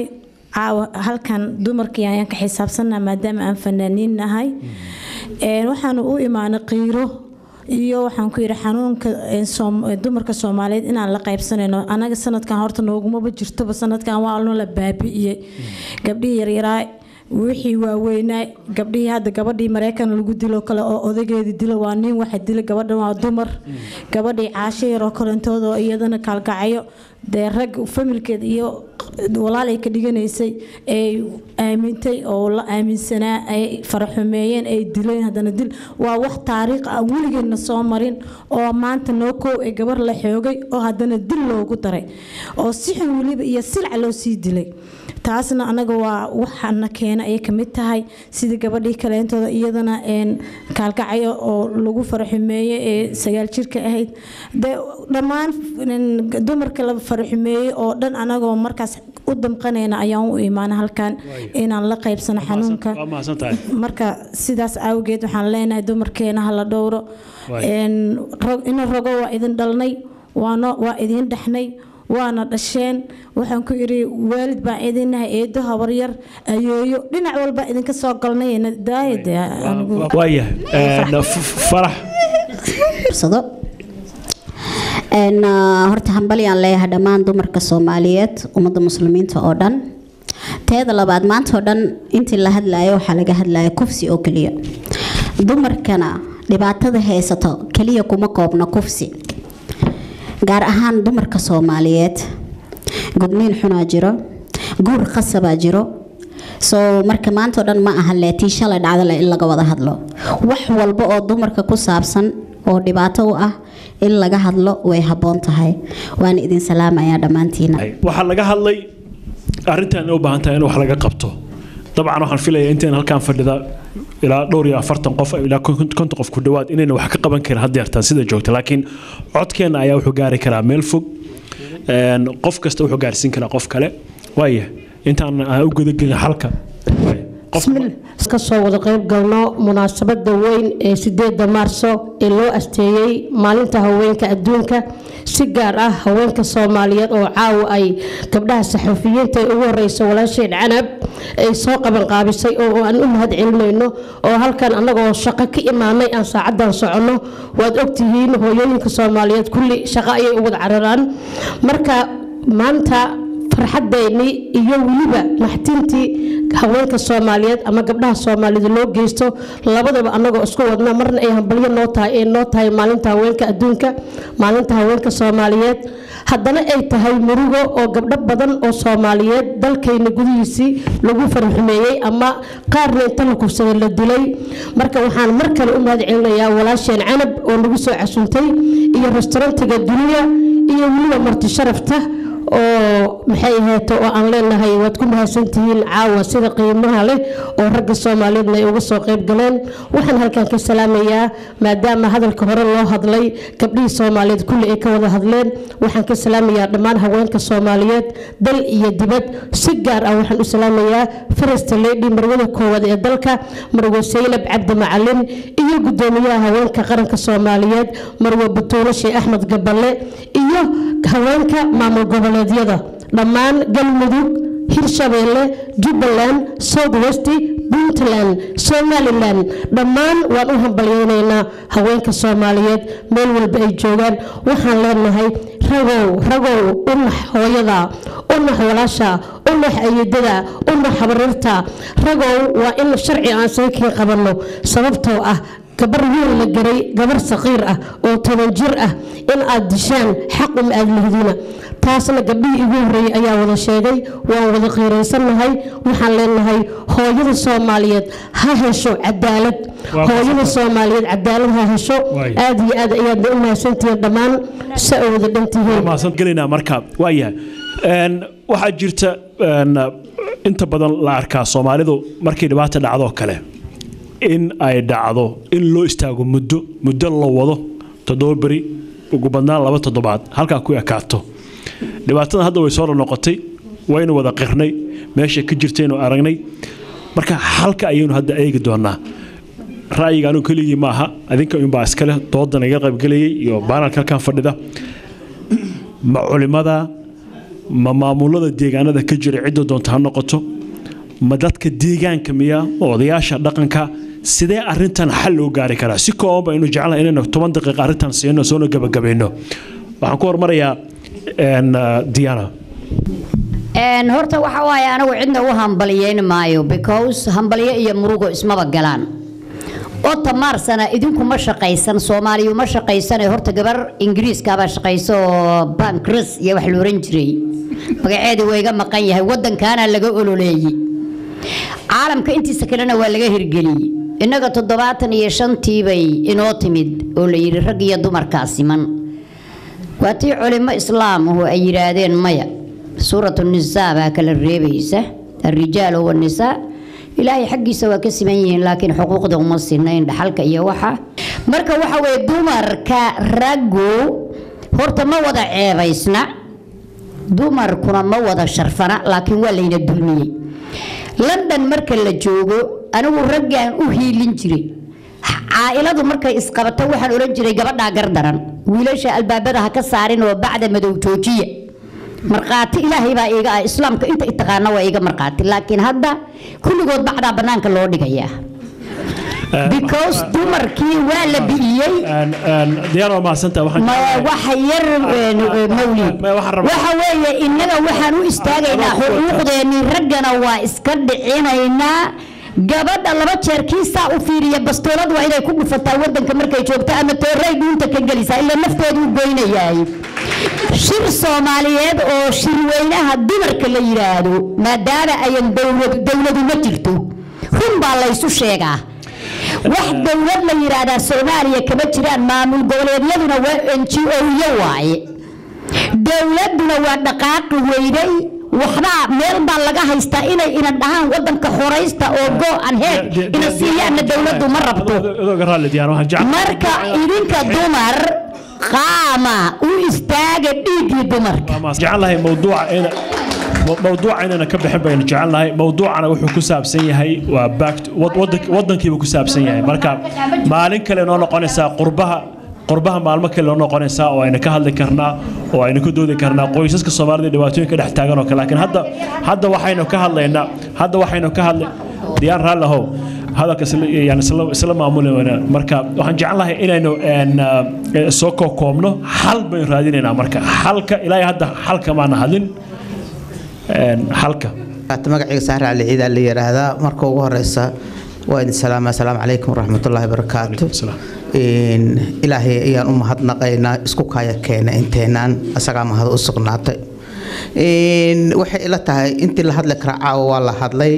caawa halkan dumarkii ayaan ka xisaabsanaa maadaama aan fanaaniin nahay Een, waxaanu u imaanay qiiro iyo waxaan ku yidhi xanuunka een, Soom- ee, dumarka soomaaliyeed inaan la qaybsanayno anaga sanadkan horta noogumaba jirtoba sanadkan waa alno la baabi'iyey gabdhihii yaryaraa wixii waaweynaa gabdhihii hadda gabadhii mareykan lagu dilo kale oo odageedii dilo waa nin waxa dila gabadhan waa dumar gabadhii caasho yaroo kalentooda oo iyadana kaalgacyo dee rag familkeed iyo walaalay ka dhiganaysay ay aamintay oo la aaminsanaa ay faraxumeeyeen ay dileen haddana dil waa wax taariikh ah weligeedna soo marin oo maanta noo koow ee gabar la xoogay oo haddana dil loogu daray oo si xun weliba iyo silca loo sii dilay taasna anaga waa waxana keena ayay kamid tahay sidii gabadhii kaleentooda iyadana een kaalkacyo oo lagu faraxumeeyey ee sagaal jirka ahayd dee dhammaan een, dumarka la faraxumeeyey oo dhan anagoo markaas u damqanayna ayaan u imaana halkan inaan la qaybsano xanuunka waa mahadsantahay marka sidaas awgeed waxaan leenahay dumarkeena hala dhowro Waay. Een, rag- ina rogo waa idin dhalnay waano waa idin dhexnay waana dhasheen waxaan ku idhi waalid baan idinnahay eedo habaryar ayeeyo dhinac walba idinka soo galnay daayade waayahay Een, f- farax fursado Een, ah, horta hambalyaan leeyahay dhammaan dumarka soomaaliyeed ummadda muslimiinta oo dhan teeda labaad maanta oo dhan intii la hadlayo waxaa laga hadlaya kufsi oo keliya dumarkana dhibaatada haysato keliya kuma koobna kufsi gaar ahaan dumarka soomaaliyeed gudniin xunaa jiro guur qasabaa jiro soo marka maanta oo dhan ma aha leetii shalay dhacdale in laga wada hadlo wax walba oo dumarka ku saabsan oo dhibaato u ah in laga hadlo way habboon tahay waana idin salaamayaa dhammaantiina waxaa laga hadlay arrintan inay u baahan tahay in wax laga qabto dabcan waxaan filayaa intaan halkaan fadhida ilaa dhowr iyo afartan qof ilaa konton qof ku dhowaad inayna wax ka qaban karin had yeertaan sida joogta laakiin codkeenna ayaa wuxuu gaari karaa meel fog Een, qof kasta wuxuu gaarsiin karaa qof kale waaya intaan aan u gudagelin xalka ka soo wada qayb galno munaasabada weyn ee sideeda maarso ee loo asteeyey maalinta haweenka adduunka si gaar ah haweenka soomaaliyeed oo caawa ay gabdhaha saxufiyiinta ee ugu horeysa walaasheen canab ay soo qabanqaabisay oo aan u mahad celinayno oo halkan annagoo shaqo ka imaanay aan saacadan soconno waad ogtihiin hooyooyinka soomaaliyeed kulli shaqo ayay u wada cararaan marka maanta farxadeennii iyo weliba naxtintii haweenka soomaaliyeed ama gabdhaha soomaaliyeed loo geysto labadaba annagoo isku wadna marna ay hambalyo noo tahay ee noo tahay maalinta haweenka adduunka maalinta haweenka soomaaliyeed haddana ay tahay murugo oo gabdho badan oo soomaaliyeed dalkayna gudihiisii lagu farxumeeyey ama qaarna inta la kufsaday la dilay marka waxaan mar kale u mahad celinayaa walaasheen canab oo nagu soo casuntay iyo restaurantiga duniya iyo weliba marti sharafta oo maxay ahayto oo aan leenahay waad ku mahadsantihiin caawa sida qiimaha leh oo ragga soomaaliyeedna ay uga soo qayb galeen waxaan halkan ka salaamayaa maadaama hadalka hore loo hadlay gabdhihii soomaaliyeed kulli ay ka wada hadleen waxaan ka salaamayaa dhammaan haweenka soomaaliyeed dal iyo dibad si gaar ah waxaan u salaamayaa first lady marwada koowaad ee dalka marwe saynab cabdi macalin iyo gudoomiyaha haweenka qaranka soomaaliyeed marwe batuulo sheekh axmed gaballe iyo haweenka maamul goboleedyada dhammaan galmudug hirshabeelle jubbaland south west puntland somalilan dhammaan waan u hambalyeynaynaa haweenka soomaaliyeed meel walba ay joogaan waxaan leenahay ragow ragow unax hooyada unax walaasha unax ayidada unax habarirta ragow waa in sharci aan saykiin qabanno sababtoo ah gabar wiil la garay gabar saqiir ah oo toban jir ah in aad dishaan xaq uma aad lihdina taasna gabdhihii igu horreeyey ayaa wada sheegay waan wada qiiraysannahay waxaan leenahay hooyada soomaaliyeed ha hesho cadaalad hooyada soomaaliyeed cadaalad ha hesho aad iyo aad ayaadna u mahadsantihiin dhammaan si ay wada dhantihiin mahadsan gelinaa marka waayahay Een, waxaa jirta een, inta badan la arkaa soomaalidu markay dhibaata dhacdo kale in ay dhacdo in loo istaago muddo muddo la wado toddoba beri ugu badnaan laba toddobaad halkaa ku ekaato dhibaatada hadda way soo noqotay waynu wada qirnay meesha ka jirtaynu aragnay marka halka ayaynu hadda eegi doonaa ra'yiga anigu keligii maaha adinka unbaa iskale doodan iga qaybgelayay iyo baanalka halkan fadhida ma culimada ma maamulada deegaanada ka jira cidda doonta ha noqoto ma dadka deegaanka miya odayaasha dhaqanka sidee arintan xal loo gaari karaa si kooban baynu jeclahay inaynu toban daqiiqa arrintan siino soona gabagabayno waxaan ku hormarayaa diana Een, horta waxa waaye anigu cidna u hambaliyeyn maayo because hambaliyo iyo murugo ismaba galaan ota maarsana idinku ma shaqaysan soomaaliyu ma shaqaysane horta gabar ingiriiskaabaa shaqayso oo bankris iyo wax la oran jiray magaceedu waa iga maqan yahay wadankaana laga ololeeyey caalamka intiisa kalena waa laga hirgeliyey innaga toddobaatan iyo shantii bay inoo timid oo la yidhi rag iyo dumarkaa siman waa tii culimo islaamuhu ay yidhaahdeen maya suuratu nisaa baa kala reebaysa alrijaalu wanisaa ilaahay xaggiisa waa ka siman yihiin laakiin xuquuqda uma sinayn dhaxalka iyo waxa marka waxa weye dumarka raggu horta ma wada ceebaysna dumarkuna ma wada sharfana laakiin waa layna dulmiyey london marka la joogo anigu raggaan u hiilin jiray caailadu markay isqabato waxaan oran jiray gabadhaa gardaran wiilasha albaabada ha ka saarin oo bacda madow joojiya markhaati ilaahay baa iiga ah islaamka inta i taqaana waa iiga markhaati laakiin hadda kulligood bacdaa bannaanka loo dhigayaa because dumarkii waa la bi'iyey diyaar waa mahadsantaha waxaan ma waxa yar mawlid waxa weeye innaga waxaan u istaagaynaa xuquuqdeennii raggana waa iska dhicinaynaa gabadha laba jeer kiisaa u fiiriya bastoolad waa inay ku dhufataa wadanka markay joogto ama tooray dhuunta ka gelisaa ilaa nafteedu u goynayaay shir soomaaliyeed oo shirweynaha dumarka la yidhaahdo maadaama ayan dowlad dowladu ma jirto run baa laysu sheegaa wax dowlad la yidhaahdaa soomaaliya kama jiraan maamul goboleedyaduna waa n g o-yo waaye dowladuna waa dhaqaaqi weynay waxbaa meel baa laga haystaa inay inan dhahaan wadanka xoraysta oo go an head ina siiyaanna dowladdu ma rabto adooga raalli diyaar waxaan jecel marka idinka dumar qaama u istaaga dhiiggii dumarka jecelnahay mawduuca ina mawduuca inayna ka bixin baynu jecelnahay mawduucana wuxuu ku saabsan yahay waa back wadankiiba ku saabsan yahay marka maalin kale noo noqonaysaa qurbaha qurbaha maalmo kale noo noqonaysaa oo ayna ka hadli karnaa oo ayna ka doodi karnaa qoysaska soomaalida dhibaatooyinka dhex taagan oo kale laakiin hadda hadda waxaynu ka hadlaynaa hadda waxaynu ka hadlay diyaan raalli ahow hadalka yani isla maamulayna marka waxaan jecelnahay inaynu soo koobno xal baynu raadinaynaa marka xalka ilaahay hadda xalka maana hadlin xalka magacayga sahre cali ciida la yiraahdaa marka ugu horeysa waa idin salaama asalaamu calaykum waraxmatullaahi barakaatu ilaahay ayaan u mahadnaqaynaa isku kaya keena inteenaan asagaa mahad u sugnaatay waxay ila tahay intii la hadli kara caawa waa la hadlay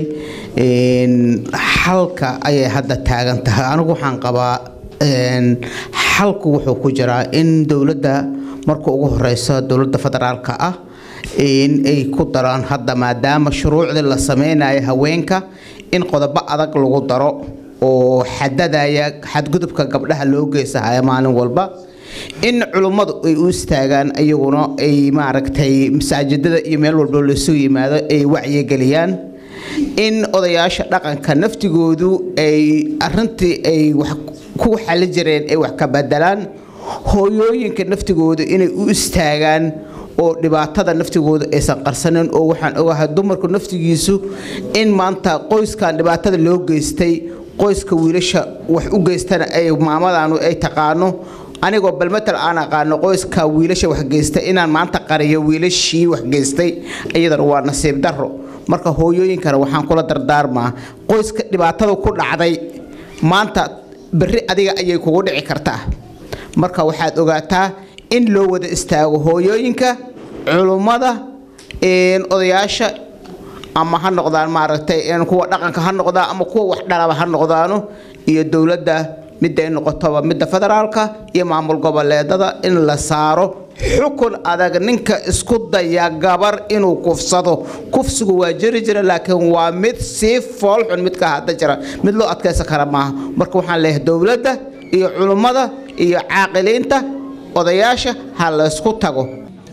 xalka ayay hadda taagan tahay anigu waxaan qabaa xalku wuxuu ku jiraa in dowladda marka ugu horeysa dowladda federaalka ah in ay ku daraan hadda maadaama shuruucdii la sameynayo haweenka in qodobo adag lagu daro oo xadadaya xadgudubka gabdhaha loo geysahaya maalin walba in culummadu ay u istaagaan iyaguna ay maaragtay masaajidada iyo meel walba lasoo yimaado ay wacyigeliyaan in odayaasha dhaqanka naftigoodu ay arintii ay wax ku xali jireen ay wax ka bedelaan hooyooyinka naftigoodu inay u istaagaan oo dhibaatada naftigooda aysan qarsanin oo waxaan ogahay dumarku naftigiisu in maanta qoyskan dhibaatada loo geystay qoyska wiilasha wax u geystana ay maamadanu ay taqaano anigoo balmatal aan aqaano qoyska wiilasha wax geysta inaan maanta qariyo wiilashii wax geystay iyadana waa nasiib daro marka hooyooyinkana waxaan kula dardaarmaa qoyska dhibaatada ku dhacday maanta berri adiga ayay kugu dhici kartaa marka waxaad ogaataa in loo wada istaago hooyooyinka culummada odayaasha ama ha noqdaan maaragtay kuwa dhaqanka ha noqdaan ama kuwa wax dhalaba ha noqdaano iyo dowladda miday noqotoba midda federaalka iyo maamul goboleedada in la saaro xukun adag ninka isku daya gabar inuu kufsado kufsigu waa jiri jira laakiin waa mid sii foolxun midka hadda jira mid loo adkaysan kara maaha marka waxaan leeyahay dowladda iyo culummada iyo caaqiliinta odayaasha ha laysku tago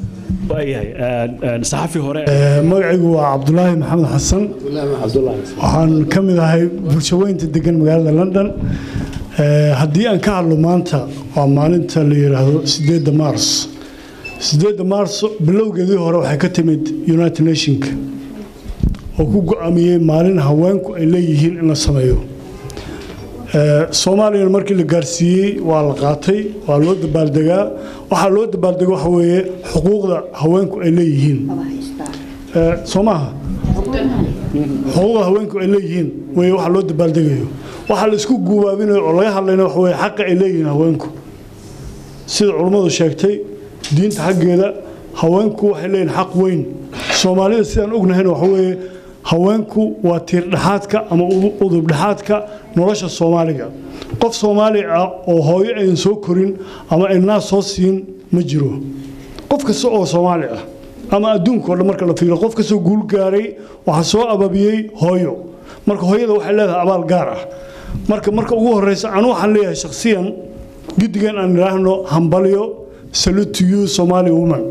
saxafi hore magacaygu waa cabdulaahi maxamed xasan waxaan ka mid ahay bulshaweynta degan magaalada london haddii aan ka hadlo maanta waa maalinta la yidhaahdo sideedda maars sideedda maarso bilowgeedii hore waxay ka timid united nationka oo ku go-aamiyey maalin haweenku ay leeyihiin in la sameeyo soomaaliyana markii la gaarsiiyey waa la qaatay waa loo dabaaldegaa waxaa loo dabaaldega waxa weeye xuquuqda haweenku ay leeyihiin soo maaha xuquuqda haweenku ay leeyihiin weye waxa loo dabaaldegayo waxaa la isku guubaabinayo oo laga hadlayna waxa weye xaqa ay leeyihiin haweenku sida culummadu sheegtay diinta xaggeeda haweenku waxay leeyihiin xaq weyn soomaalida sidaan ognahayna waxa weeye haweenku waa tiirdhexaadka ama udubdhexaadka nolosha soomaaliga qof soomaali ah oo hooyo ayn soo korin ama ay naas soo siin ma jiro qof kasta oo soomaali ah ama adduunka o dhan marka la fiiro qof kastoo guul gaaray waxaa soo ababiyey hooyo marka hooyada waxay leedahay abaal gaar ah marka marka ugu horeysa anu waxaan leeyahay shakhsiyan guddigan aan idhaahno hambalyo salute to you somali woman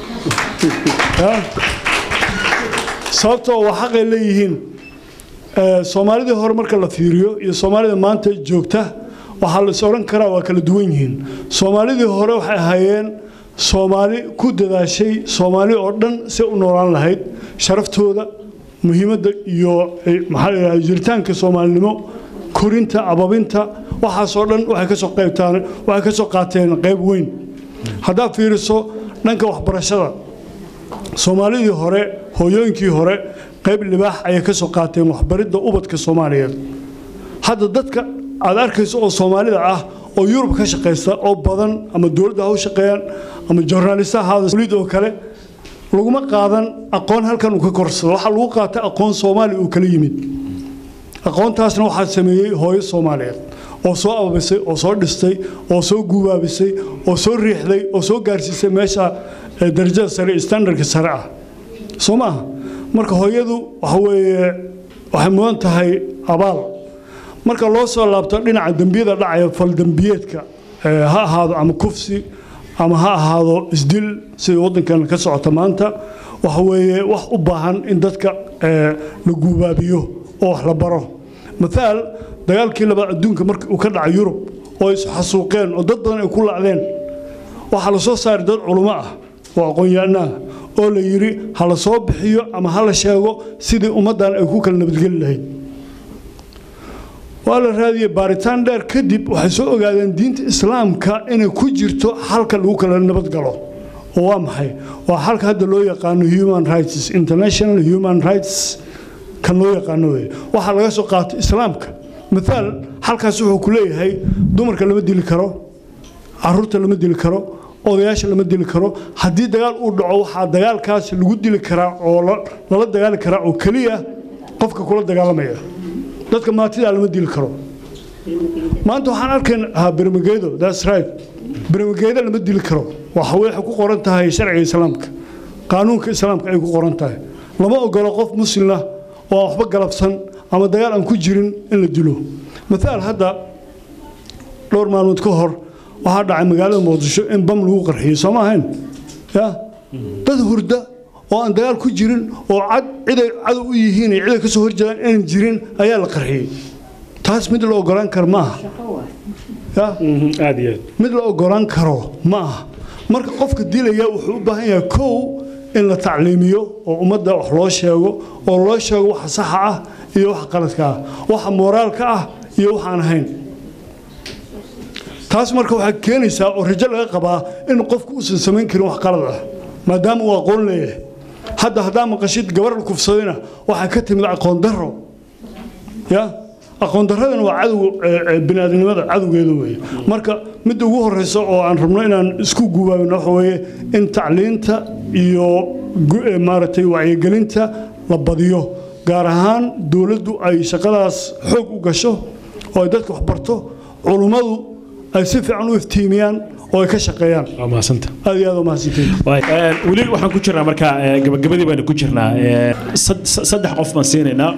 sababtoo waa xaqay leeyihiin soomaalidii hore marka la fiiriyo iyo soomaalida maanta joogta waxaa la is odhan karaa waa kala duwan yihiin soomaalidii hore waxay ahaayeen soomaali ku dadaashay soomaali oo dhan si u noolaan lahayd sharaftooda muhiimadda iyo maxaa la jiritaanka soomaalinimo korinta ababinta waxaasoo dhan waxay ka soo qaybtaan waxay ka soo qaateen qayb weyn haddaad fiiriso dhanka waxbarashada soomaalidii hore hooyooyinkii hore qayb libaax ayay ka soo qaateen waxbaridda ubadka soomaaliyeed hadda dadka aad arkayso oo soomaalida ah oo yurub ka shaqaysta oo badan ama dowladda ha u shaqeeyaan ama joornaalista ahaada oo kale laguma qaadan aqoon halkan uu ka korsado waxaa lagu qaatay aqoon soomaali uu kala yimid aqoontaasna waxaa sameeyey hooyo soomaaliyeed oo soo ababisay oo soo dhistay oo soo guubaabisay oo soo riixday oo soo gaarsiisay meesha darajada sare standardka sare ah soo maaha marka hooyadu waxa weeye waxay mudan tahay abaal marka loo soo laabto dhinaca dembiyada dhacaya faldembiyeedka ha ahaado ama kufsi ama ha ahaado isdil sida waddankan ka socota maanta waxa weeye wax u baahan in dadka la guubaabiyo oo wax la baro mathaal dagaalkii labaad adduunka markii uu ka dhacay yurub oo is xasuuqeen oo dad badan ay ku lacdeen waxaa la soo saaray dad culummo ah oo aqoon-yahanaa oo la yidhi ha la soo bixiyo ama ha la sheego sidii ummaddan ay ku kala nabadgeli lahayd waa la raadiyey baaritaan dheer kadib waxay soo ogaadeen diinta islaamka inay ku jirto xalka lagu kala nabadgalo oo waa maxay waa xalka hadda loo yaqaano human rights international human rights kan loo yaqaano wey waxaa laga soo qaatay islaamka mithaal halkaas wuxuu ku leeyahay dumarka lama dili karo caruurta lama dili karo odayaasha lama dili karo haddii dagaal uu dhaco waxaa dagaalkaas lagu dili karaa oo lala dagaali karaa oo keliya qofka kula dagaalamaya dadka maatidaa lama dili karo maanta waxaan arkayn ahaa bermageedo that's right bermageedo lama dili karo waxa waxay ku qoran tahay sharciga islaamka qaanuunka islaamka ay ku qoran tahay lama ogolo qof muslimna oo aan waxba galabsan ama dagaal aan ku jirin in la dilo mathaal hadda dhowr maalmood ka hor waxaa dhacay magaalada muqdisho in bam lagu qarxiyey soo ma ahayn ya dad hurda oo aan dagaal ku jirin oo cad ciday cadow u yihiin ciday ka soo horjeedaan inaan jirin ayaa la qarxiyey taas mid la ogolaan karo ma aha ya aad iyo aad mid la ogolaan karo ma aha marka qofka dilaya wuxuu u baahan yahay kow in la tacliimiyo oo ummadda wax loo sheego oo loo sheego waxa saxa ah iyo waxa qaladka ah waxa mooraalka ah iyo waxaan ahayn taas marka waxaa keenaysaa oo rajo laga qabaa in qofku uusan samayn karin wax qalad ah maadaama uu aqoon leeyahay hadda haddaa maqashid gabar la kufsadayna waxaa ka timid aqoon darro ya aqoon darradana waa cadow biniaadamnimada cadowgeeda weeye marka midda ugu horeysa oo aan rabno inaan isku gubaabino waxa weeye in tacliinta iyo maaragtay wacyigelinta la badiyo gaar ahaan dowladdu ay shaqadaas xoog u gasho oo ay dadka wax barto culummadu ay si fiican u iftiimiyaan oo ay ka shaqeeyaan waa mahadsantahay aad iyo aad u mahadsantahay weli waxaan ku jirnaa marka gabagabadii baynu ku jirnaa saddex qof baan siinaynaa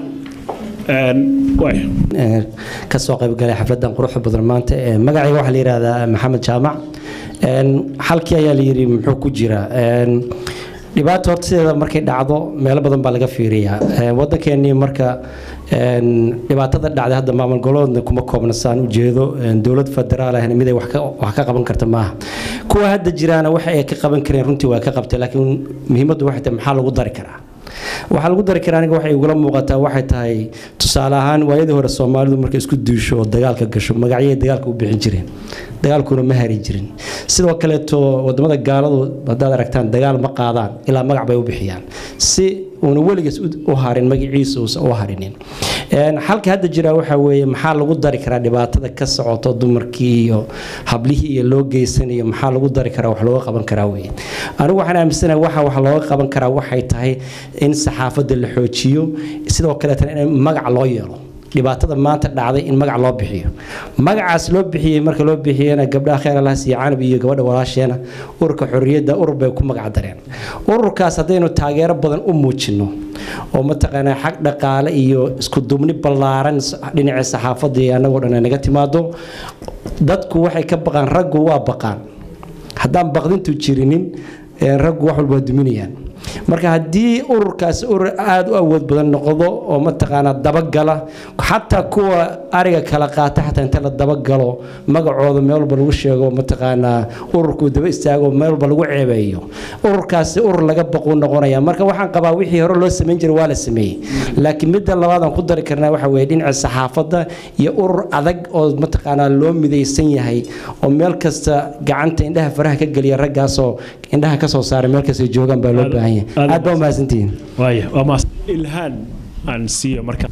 kasoo qaybgalay xafladan quruxda badan maanta magacayga waxaa la yidhahdaa maxamed jaamac xalkii ayaa la yidhi muxuu ku jiraa dhibaato horta sideeda markay dhacdo meelo badan baa laga fiiriyaa waddankeenii marka Een, dhibaatada dhacday hadda maamul goboleedna kuma koobna saan u jeedo een, dowlad federaal ahna mid ay wax ka wax ka qaban karta maaha kuwa hadda jiraana waxa ay ka qaban kareen runtii waa ka qabtay laakiin muhiimaddu waxay tahay maxaa lagu dari karaa waxaa lagu dari karaa aniga waxay igula muuqataa waxay tahay tusaale ahaan waayadii hore soomaalidu markay isku duusho oo dagaalka gasho magacyay dagaalka u bixin jireen dagaalkuna ma hari jirin sidoo kaleeto wadamada gaaladu haddaad aragtaan dagaal ma qaadaan ilaa magac bay u bixiyaan si uuna weligiis u- u harin magaciisa uusan u harinin Een, xalka hadda jira waxaa weeye maxaa lagu dari karaa dhibaatada ka socoto dumarkii iyo hablihii iyo loo geysanayo maxaa lagu dari karaa wax looga qaban karaa weye anigu waxaan aaminsanahay waxa wax looga qaban karaa waxay tahay in saxaafadda la xoojiyo sidoo kaleetana in magac loo yeelo dhibaatada maanta dhacday in magac loo bixiyo magacaas loo bixiyey marka loo bixiyena gabdhaha kheer alaas iyo canab iyo gabadha walaasheena ururka xorriyadda urur bay ku magac dareen ururkaas haddaynu taageero badan u muujino oo mataqaanaa xag dhaqaale iyo isku duubni ballaaran s- dhinaca saxaafadda iyo annagoo dhan ay naga timaado dadku waxay ka baqaan raggu waa baqaan haddaan baqdintu jirinin ee raggu wax walba waa duminayaan marka haddii ururkaas urur aada u awood badan noqdo oo mataqaanaa dabagala xataa kuwa ariga kala qaata xataa inta la dabagalo magacooda meel walba lagu sheego mataqaanaa ururku daba istaago meel walba lagu ceebeeyo ururkaasi urur laga baquu noqonaya marka waxaan qabaa wixii hore loo samayn jiray waa la sameeyey laakiin midda labaad aan ku dari karnaa waxa weeye dhinaca saxaafadda iyo urur adag oo mataqaanaa loo midaysan yahay oo meel kasta gacanta indhaha faraha ka geliya raggaasoo indhaha ka soo saara meel kasta joogaan baa loo baahan yahay aad baa umahadsantihiin waaya waa maas ilhaan aan siiyo marka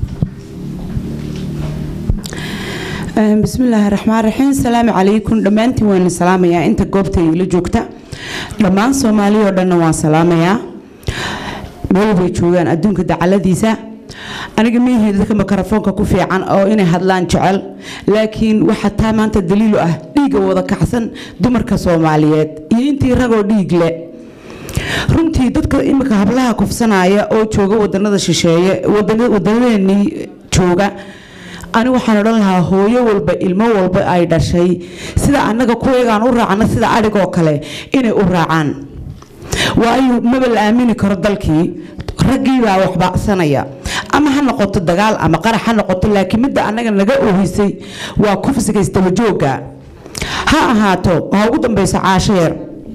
بسم الله الرحمن الرحيم السلام عليكم دمانتي وين سلام يا انت قبتي اللي جوكتا دمان سومالي ودنا وان سلام يا meel bay joogaan adduunka dacaladiisa aniga miihii dadka mikrofoonka ku fiican oo inay hadlaan jecel laakiin waxaa taa maanta daliil u ah dhiigga wada kacsan dumarka soomaaliyeed iyo intii ragoo dhiig le runtii dadka imika hablaha kufsanaya oo jooga wadanada shisheeye wadana- wadanadeenii jooga ani waxaan odhan lahaa hooyo walba ilmo walba ay dhashay sida annaga kuwayagaan u raacna sida adhigoo kale inay u raacaan waayo maba la aamini karo dalkii raggii baa wax baacsanaya ama ha noqoto dagaal ama qarax ha noqoto laakiin midda annaga naga oohisay waa kufsiga isdabajooga ha ahaato ha ugu dambeyso caasho yar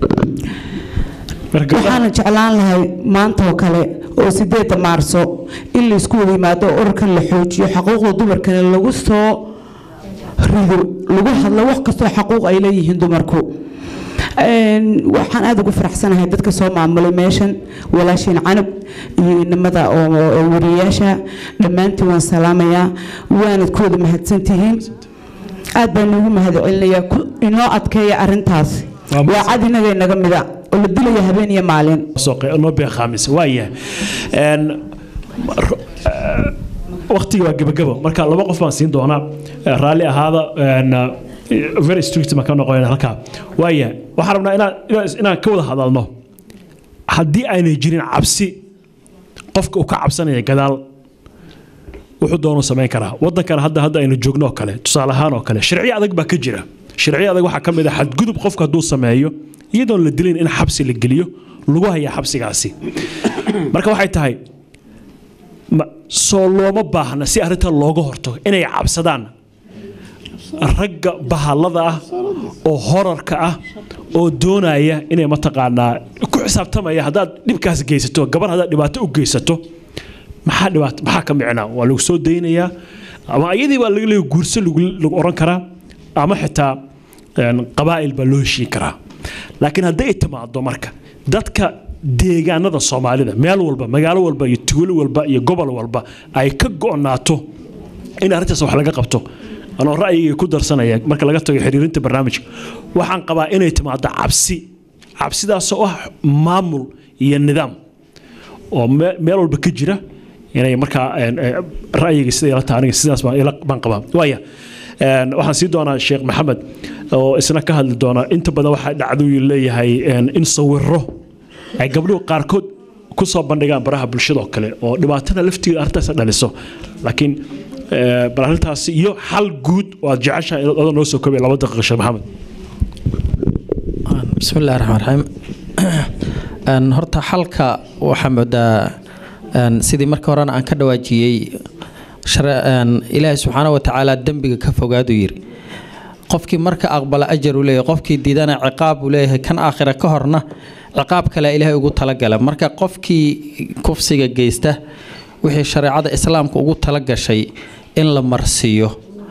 waxaana jeclaan lahay maanta oo kale oo sideeda maarso in laysku wada yimaado oo ururkan la xoojiyo xaquuqda dumarkana lagu soo rido lagu hadlo wax kastoo xaquuq ay leeyihiin dumarku Een, waxaan aada ugu faraxsanahay dadka soo maamulay meeshan walaashiin canab iyo inamada oo oo wariyayaasha dhammaantiin waan salaamayaa waanad ku wada mahadsantihiin aad baan ugu mahadcelinayaa ku- inoo adkeeya arintaas waa cad inaga inaga mida oo la dilaya habeen iyo maalin noo beekaamis waaya Een, ro- eh, waqtiga waa gebagabo marka laba qof baan siin doonaa Eh, raalli ahaada een, eh, very strict ma ka noqonayna halkaa waaya waxaan rabnaa inaan inaan- inaan ka wada hadalno haddii aanay jirin cabsi qofka uu ka cabsanaya gadaal wuxuu doonuu samayn karaa wadankan hadda hadda aynu joogno oo kale tusaale ahaan oo kale sharciyo adag baa ka jira sharciyo adag waxaa ka mid ah xadgudub qofka hadduu sameeyo iyadoon la dilin in xabsi la geliyo lagu hayaa xabsigaasi marka waxay tahay ma- soo looma baahna si arrintan looga hortago inay cabsadaan ragga bahallada ah oo horarka ah oo doonaya inay mataqaanaa ku xisaabtamaya haddaad dhibkaas geysato gabar haddaad dhibaato u geysato maxaa dhibaato maxaa ka micnaa waa lagu soo daynayaa ama iyadii baa laga leeyahay guurso lagu lagu oran karaa ama xitaa een, qabaa'il baa loo heshiin karaa laakiin hadday timaado marka dadka deegaanada soomaalida meel walba magaalo walba iyo tuulo walba iyo gobol walba ay ka go'naato in arrintaas wax laga qabto anoo ra'yigay ku darsanaya marka laga tago xiriirinta barnaamijka waxaan qabaa inay timaado cabsi cabsidaasoo ah maamul iyo nidaam oo me- meel walba ka jira inay markaa een, ee, ra'yiga sida ila tahay aniga sidaas baan ila- baan qabaa waaya een, waxaan sii doonaa sheekh maxamed oo isna ka hadli doona inta badan waxaa dhacdooyin leeyahay een, in sawiro ay gabdhuhu qaarkood ku soo bandhigaan baraha bulshada oo kale oo dhibaatada laftigeeda arrintaas dhaliso laakiin ee, bal arrintaasi iyo xal guud oo aad jeceshahay inaad adoo noo soo koobay laba daqiiqo sheekh maxamed بسم الله الرحمن الرحيم Een, horta xalka waxaa moodaa een, sidii marka horena aan ka dhawaajiyey shar- een, ilaahay subxaana wa tacaala dembiga ka fogaaduu yiri qofkii marka aqbala ajar uu leeyahay qofkii diidana ciqaab uu leeyahay kan aakhira ka horna ciqaab kale ilaahay ugu talagala marka qofkii kufsiga geysta wixii shareecada islaamka ugu talagashay in la marsiiyo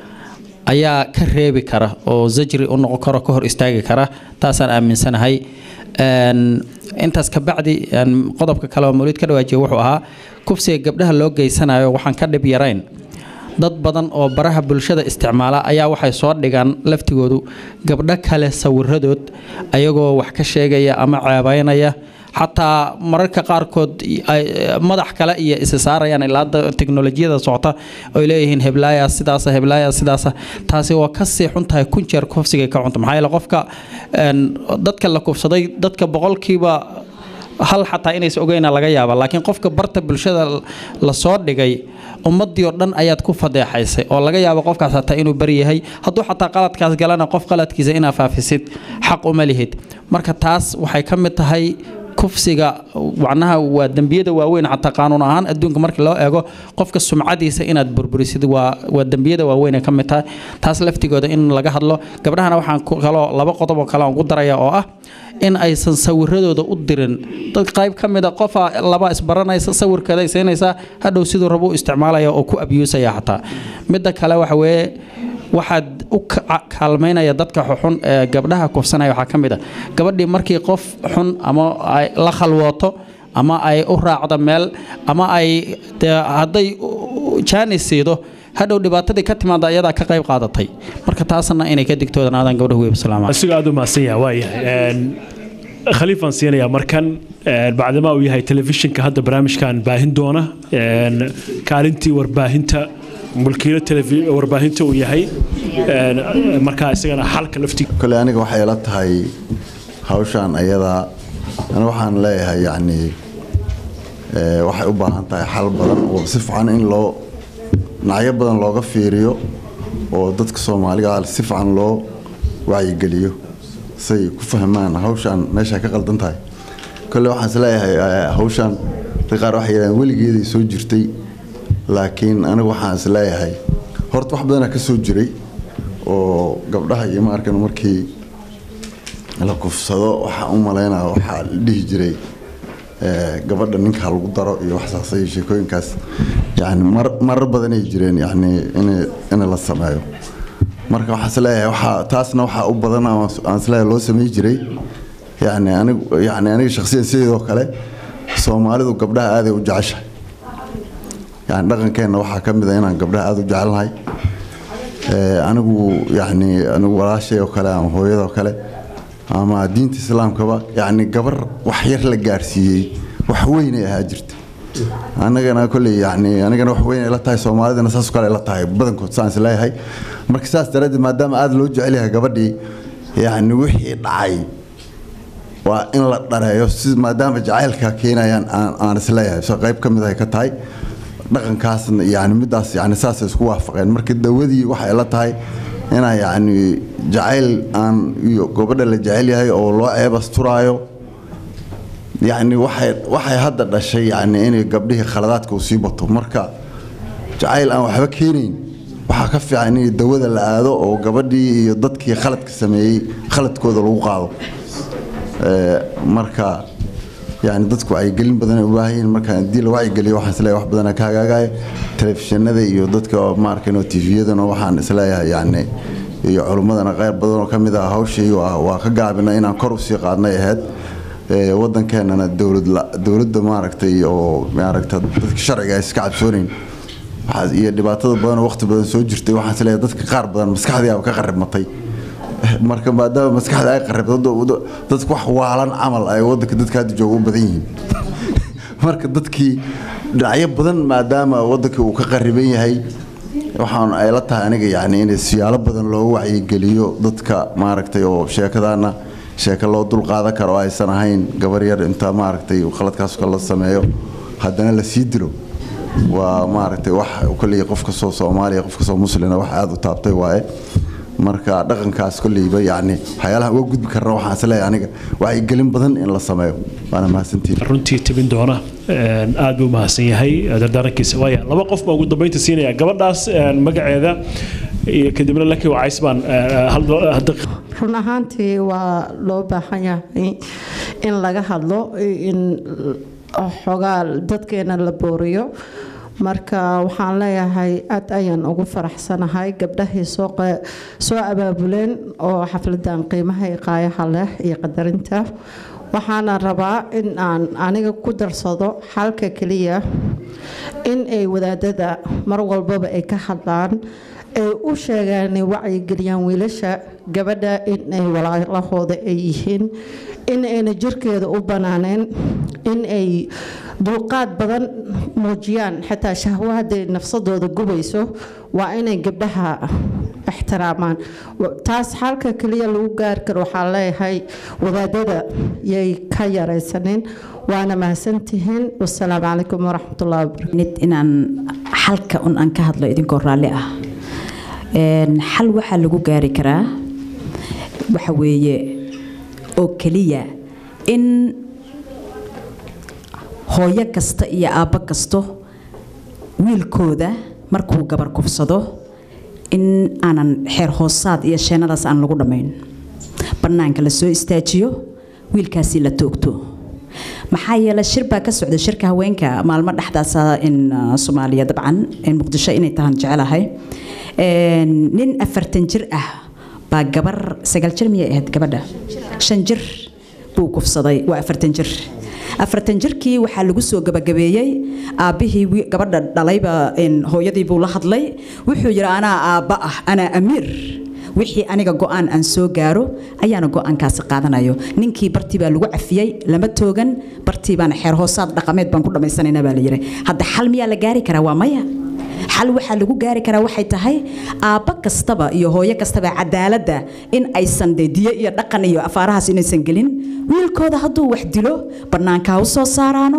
ayaa ka reebi kara oo zajri u noqon karo ka hor istaagi kara taasaan aaminsanahay Een, intaas ka bacdi een, qodobka kale oo mawlid ka dhawaajiya wuxuu ahaa kufsiga gabdhaha loo geysanayo waxaan ka dhib yarayn dad badan oo baraha bulshada isticmaala ayaa waxay soo dhigaan laftigoodu gabdho kale sawiradood ayagoo wax ka sheegaya ama ceebaynaya xataa mararka qaarkood ay madax kale iyo isa saarayaan ilaa hadda teknolojiyada socota oy leeyihiin heblaaya sidaasa heblaaya sidaasa taasi waa kasii xun tahay kun jeer kufsigay ka cunta maxaa yeele qofka een, dadka la kufsaday dadka boqolkiiba hal xataa inaysa ogeyna laga yaaba laakiin qofka barta bulshada lasoo dhigay ummadii oo dhan ayaad ku fadeexaysay oo laga yaabo qofkaas hataa inuu bari yahay hadduu xataa qaladkaas galana qof qaladkiisa inaa faafisid xaq uma lihid marka taas waxay ka mid tahay kufsiga macnaha waa dembiyada waaweyn xataa qaanuun ahaan adduunka markii loo eego qofka sumcadiisa inaad burburisid waa waa dembiyada waaweyn ay ka mid tahay taas laftigooda in laga hadlo gabdhahana waxaan ku kaloo laba qodob oo kale aan ugu daraya oo ah in aysan sawiradooda u dirin dad qayb ka mid a qofa laba isbaranaysa sawirkeeda ay siinaysaa hadhow siduu rabo u isticmaalaya oo ku abusaya xataa midda kale waxa weeye waxaad u ka- kaalmaynaya dadka xun ee gabdhaha kufsanaya waxaa ka mid a gabadhii markii qof xun ama ay la khalwooto ama ay u raacdo meel ama ay dee hadday jaani siido hadhow dhibaatadii ka timaada iyadaa ka qayb qaadatay marka taasna inay ka digtoodanaadaan gabdhaha weeb salaam asiga aad u mahadsan yahay waayahay Een, khaliifaan siinayaa markan een, bacdama uu yahay telefishinka hadda barnaamijkan baahin doona een, kaalintii warbaahinta mulkiilo telefi- warbaahinta uu yahay een, markaa isagana xalka laftiga kole aniga waxay ila tahay hawshan ayadaa aniga waxaan leeyahay yacni eh, waxay u baahan tahay xal badan oo si fiican in loo dhinacyo badan looga fiiriyo oo dadka soomaaliga ah si fiican loo wacyigeliyo say ku fahmaan hawshan meesha ka qaldan tahay kole waxaan is leeyahay eh, hawshan dadka qaar waxay yidhahdeen weligeeday soo jirtay laakiin anigu waxaan is leeyahay horta wax badanaa ka soo jiray oo gabdhaha iyo maarkan markii la kufsado waxaa u malaynaya waxaa la dhihi jiray eh, gabadha ninka ha lagu daro iyo waxsaasa iyo sheekooyinkaas yani mar marar badanay jireen yani in in la sameeyo marka waxaan is leeyahay waxaa taasna waxaa u badan ama aan is leeyahay loo samey jiray yani anigu yani aniga shakhsiyan sideedoo kale soomaalidu gabdhaha aaday u jeceshahay yani dhaqankeenna waxaa ka mid a inaan gabdhaha aada u jecelnahay Eh, anigu yani anigu walaashay oo kale ama hooyadoo kale ama diinta islaamkaba yani gabar wax yar la gaarsiiyey wax weynay ahaa jirta anagana kolley yani anigana wax weyn ay la tahay soomaalidana saas oo kale ay la tahay badankood saan is leeyahay marka saas daraaddeed maadaama aada loo jecel yahay gabadhii yani wixii dhacay waa in la dhareeyo si maadaama jacaylka keenayaan aan aan is leeyahay so qayb ka mid ay ka tahay dhaqankaasna yani midaas yani saasay isku waafaqeen marka dawadii waxay la tahay inaa yani jacayl aan iyo gabadha la jecel yahay oo loo ceebasturaayo yani waxay waxay hadda dhashay yani inay gabdhihii khaladaadka uu sii bato marka jacayl aan waxba keenayn waxaa ka fiican in dawada la aado oo gabadhii iyo dadkii khaladka sameeyey khaladkooda lagu qaado Eh, marka yani dadku wacyigelin badan ay u baahan yihiin marka haddii la wacyigeliyo waxaan isleeyahay wax badanaa ka hagaagaya telefishinada iyo dadka ma arkin oo tviyadana waxaan isleeyahay yani iyo culummadana qayr badan oo ka mid ah hawshii waa waa ka gaabina inaan kor usii qaadnay ahayd Eh, wadankeenana dowlad la- dowladda maaragtay oo maaragta dadka sharciga ay iska cabsoonayn waxaa iyo dhibaatada badan oo waqti badan soo jirtay waxaan isleeyahay dadka qaar badan maskaxdii aba ka qaribmatay marka maadaama maskaxda ay qaribto dadku wax waalan camal ay wadanka dadka hadda jooga u badan yihiin marka dadkii dhinacyo badan maadaama wadanka uu ka qariban yahay waxaan ay la tahay aniga yani in siyaalo badan loo wacyigeliyo dadka maaragtay oo sheekadaana sheeko loo dul qaadan karo oo aysan ahayn gabar yar inta maaragtay khaladkaas kale la sameeyo haddana la sii dilo waa maaragtay wax kolley qof kastoo soomaaliya qof kastoo muslina wax aada u taabtay waaye marka dhaqankaas kolleyba yacni waxyaalaha uga gudbi karna waxaan isleeyahay aniga wacyigelin badan in la sameeyo waana mahadsantiin runtii tebin doona een, aad buu mahadsan yahay eh, dardaarankiisa waaya laba qof baa ugu dambeynta siinaya gabadhaas een, magaceeda iyo kadibna laki wacays baan eh, hal hadda run ahaantii waa loo baahan yahay in laga hadlo in xogaa dadkeena la booriyo marka waxaan leeyahay aad ayaan ugu faraxsanahay gabdhahii soo qe- soo abaabuleen oo xafladan qiimaha iyo qaayaha leh iyo qadarinta waxaana rabaa in aan aniga ku darsado xalka keliya in ay wadaadada mar walbaba ay ka hadlaan ay u sheegaan ay wacyigeliyaan wiilasha gabadha in ay walaalahooda ay yihiin in ayna jirkeeda u banaaneen in ay dulqaad badan muujiyaan xitaa shahwo hadday nafsadooda gubayso waa inay gabdhaha ixtiraamaan Wa- taas xalka keliya lagu gaari karo waxaa leeyahay wadaadada yay ka yaraysaneen waana mahadsantihiin wasalaamu calaykum waraxmatullahi wabarakatu inaan xalka un aan ka hadlo idinkoo raalli ah Een, xal waxaa lagu gaari karaa waxa weeye oo keliya in hooyo kasta iyo aabbo kasto wiilkooda markuu gabar kufsado in aanan xeer hoosaad iyo sheenadaas aan lagu dhammayn bannaanka la soo istaajiyo wiilkaasi la toogto maxaa yeelay shir baa ka socda shirka haweenka maalmo dhexdaasa in uh, soomaaliya dabcan in muqdisho inay tahan jecelahay Een, nin afartan jir ah baa gabar sagaal jir miyay ahayd gabadha shan jir buu kufsaday waa afartan jir afartan jirkii waxaa lagu soo gabagabeeyey aabbihii wi- gabadha dhalayba een, hooyadii buu la hadlay wuxuu yidhi anaa aabba ah anaa amiir wixii aniga go-aan aan soo gaaro ayaana go-aankaasi qaadanayo ninkii bartii baa lagu cafiyey lama toogan bartii baana xeer hoosaad dhaqameed baan ku dhammaysanayna baa la yidhi hadda xal miyaa la gaari karaa waa maya xal waxaa lagu gaari karaa waxay tahay aabba kastaba iyo hooyo kastaba cadaaladda in aysan dee diyo iyo dhaqan iyo afaarahaas inaysan gelin wiilkooda hadduu wax dilo bannaanka ha u soo saaraano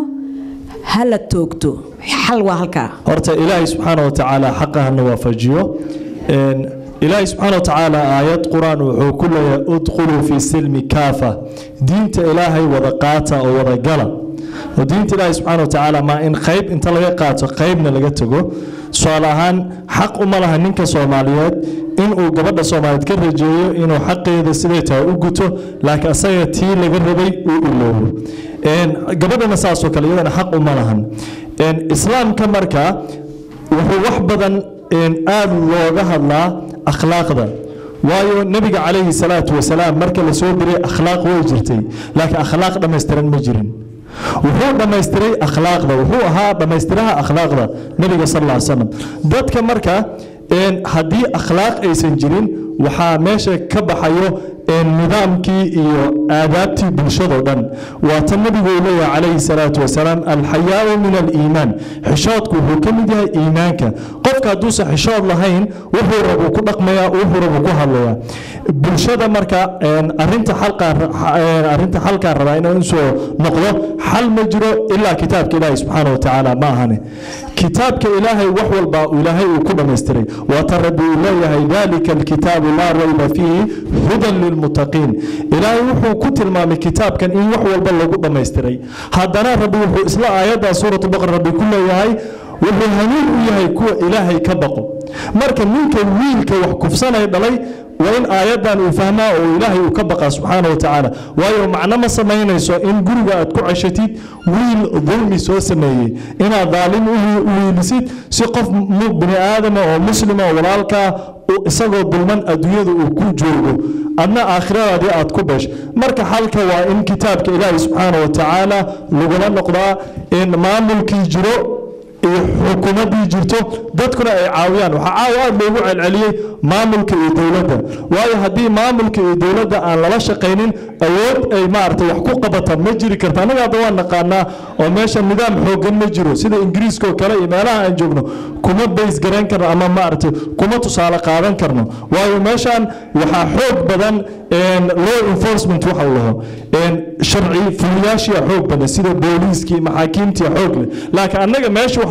ha la toogto xal waa halkaa horta ilaahay subxaana wa tacaala xaqa hana waafajiyo Een, ilaahay subxaana wa tacaala aayad qur-aan wuxuu ku leeyahay udkhuluu fi silmi kaafa diinta ilaahay wada qaata oo wada gala oo diinta ilaahay subxaana wa tacaala maa in qayb inta laga qaato qaybna laga tago tusaale ahaan xaq uma laha ninka soomaaliyeed inuu gabadha soomaaliyeed ka rajeeyo inuu xaqeeda siday tahay u guto laakiin asaga tii laga rabay uu iloobo Een, gabadhana saasoo kale iyadana xaq uma lahan Een, islaamka marka wuxuu wax badan een, aad looga hadlaa akhlaaqda waayo nebiga calayhi salaatu wasalaam marka la soo diray akhlaaq way jirtay laakiin akhlaaq dhammaystiran ma jirin wuxuu dhammaystiray akhlaaqda wuxuu ahaa dhammaystiraha akhlaaqda nebiga sal alla slam dadka marka een, haddii akhlaaq aysan jirin waxaa meesha ka baxayo een, nidaamkii iyo aadaabtii bulshadoo dhan waa tan nebigu uu leeyahay calayhi salaatu wasalaam alxayaau min aliimaan xishoodku wuxuu ka mid yahay iimaanka qofka hadduusan xishood lahayn wuxuu rabuu ku dhaqmayaa wuxuu rabuu ku hadlayaa bulshada marka een, arrinta xalqaa een, arrinta xalkaa rabaa inuu soo noqdo xal ma jiro ilaa kitaabka ilaahay subxaana wa tacaala ma ahane kitaabka ilaahay wax walba ilaahay uu ku dhammaystiray waata rabbi uu leeyahay dalika alkitaabu laa rayba fiihi hudan lilmuttaqiin ilaahay wuxuu ku tilmaamay kitaabkan in wax walba lagu dhammaystiray haddana rabbi wuxuu isla aayaddaa suuratu baqara rabbi ku leeyahay wuxuu hanuun u yahay kuwa ilaahay ka baqo marka ninka wiilka wax kufsanay dhalay waa in aayaddan uu fahmaa oo ilaahay uu ka baqaa subxaana wa tacaala waayo macno ma samaynayso in guriga aad ku ceshatid wiil dulmi soo sameeyey inaad daalim u wiilisid si qof mu- bini aadama oo muslima oo walaalkaa uu isagoo dulman adduunyada uu ku joogo adna aakhiradaadii aad ku besh marka xalka waa in kitaabka ilaahay subxaana wa tacaala lagula noqdaa in maamulkii jiro iyo xukuumaddii jirto dadkuna ay caawiyaan waxaa caawa aad loogu celceliyey maamulka iyo dowladda waayo haddii maamulka iyo dowladda aan lala shaqaynin awood ay maaragtay wax ku qabata ma jiri karta annaga hadda waan naqaanaa oo meesha nidaam xooggan ma jiro sida ingiriiska oo kale iyo meelaha aan joogno kuma bays garayn karno ama maaragtay kuma tusaale qaadan karno waayo meeshaan waxaa xoog badan een, law enforcement waxa uu laho sharci fuliyaashia xoog badan sida booliiskii maxaakiimtii xoog leh laakiin annaga meesha wax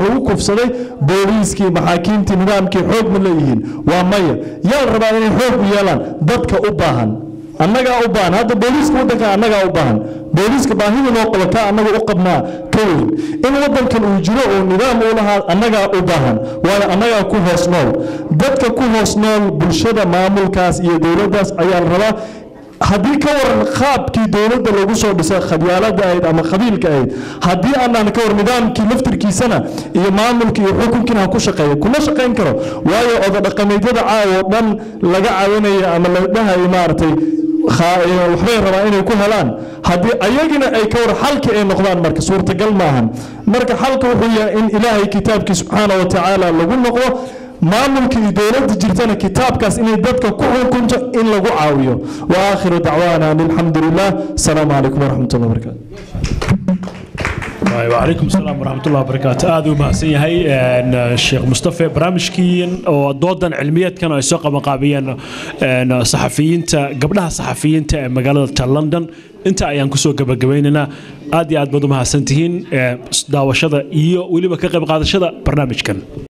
lagu kufsaday booliiskii maxaakiimtii nidaamkii xoog ma leeyihiin waa maya yaa la rabaa inay xoog u yeelaan dadka u baahan annagaa u baahan hadda booliiska waddanka annagaa u baahan booliiska baahida loo qabo ka annaga u qabnaa ka weyn in waddankan uu jiro oo nidaam u lahaa annagaa u baahan waayo annagaa ku hoos nool dadka ku hoos nool bulshada maamulkaas iyo dowladdaas ayaa la rabaa haddii ka waran qaabkii dowladda lagu soo dhisay khabyaalada ahayd ama qabiilka ahayd haddii aanan ka war nidaamkii laftirkiisana iyo maamulka iyo xukunkiina ha ku shaqeeya kuma shaqayn karo waayo oda dhaqameedyada caawa oo dhan laga caawinayo ama la dhahayo maaragtay waxbay rabaa inay ku helaan haddii ayagina ay ka war xalki ay noqdaan marka suurtagal maahan marka xalka wuxuu yahay in ilaahay kitaabkii subxaana wa tacaala lagu noqdo maamulka iyo dowladda jirtana kitaabkaas inay dadka ku xukunto in lagu caawiyo wa aakhiru dacwaana an alxamdu lilah asalaamu calaykum waraxmat ullah wabarakaatu وعليكم السلام ورحمة الله وبركاته هذا ما سيهي الشيخ مصطفى برامجكين ودودا علمية كانوا يسوق مقابيا صحفيين قبلها صحفيين مقالة لندن انت ayaan kusoo gabagabaynaynaa aad iyo aad baad u mahadsantihiin daawashada iyo weliba ka qayb qaadashada barnaamijkan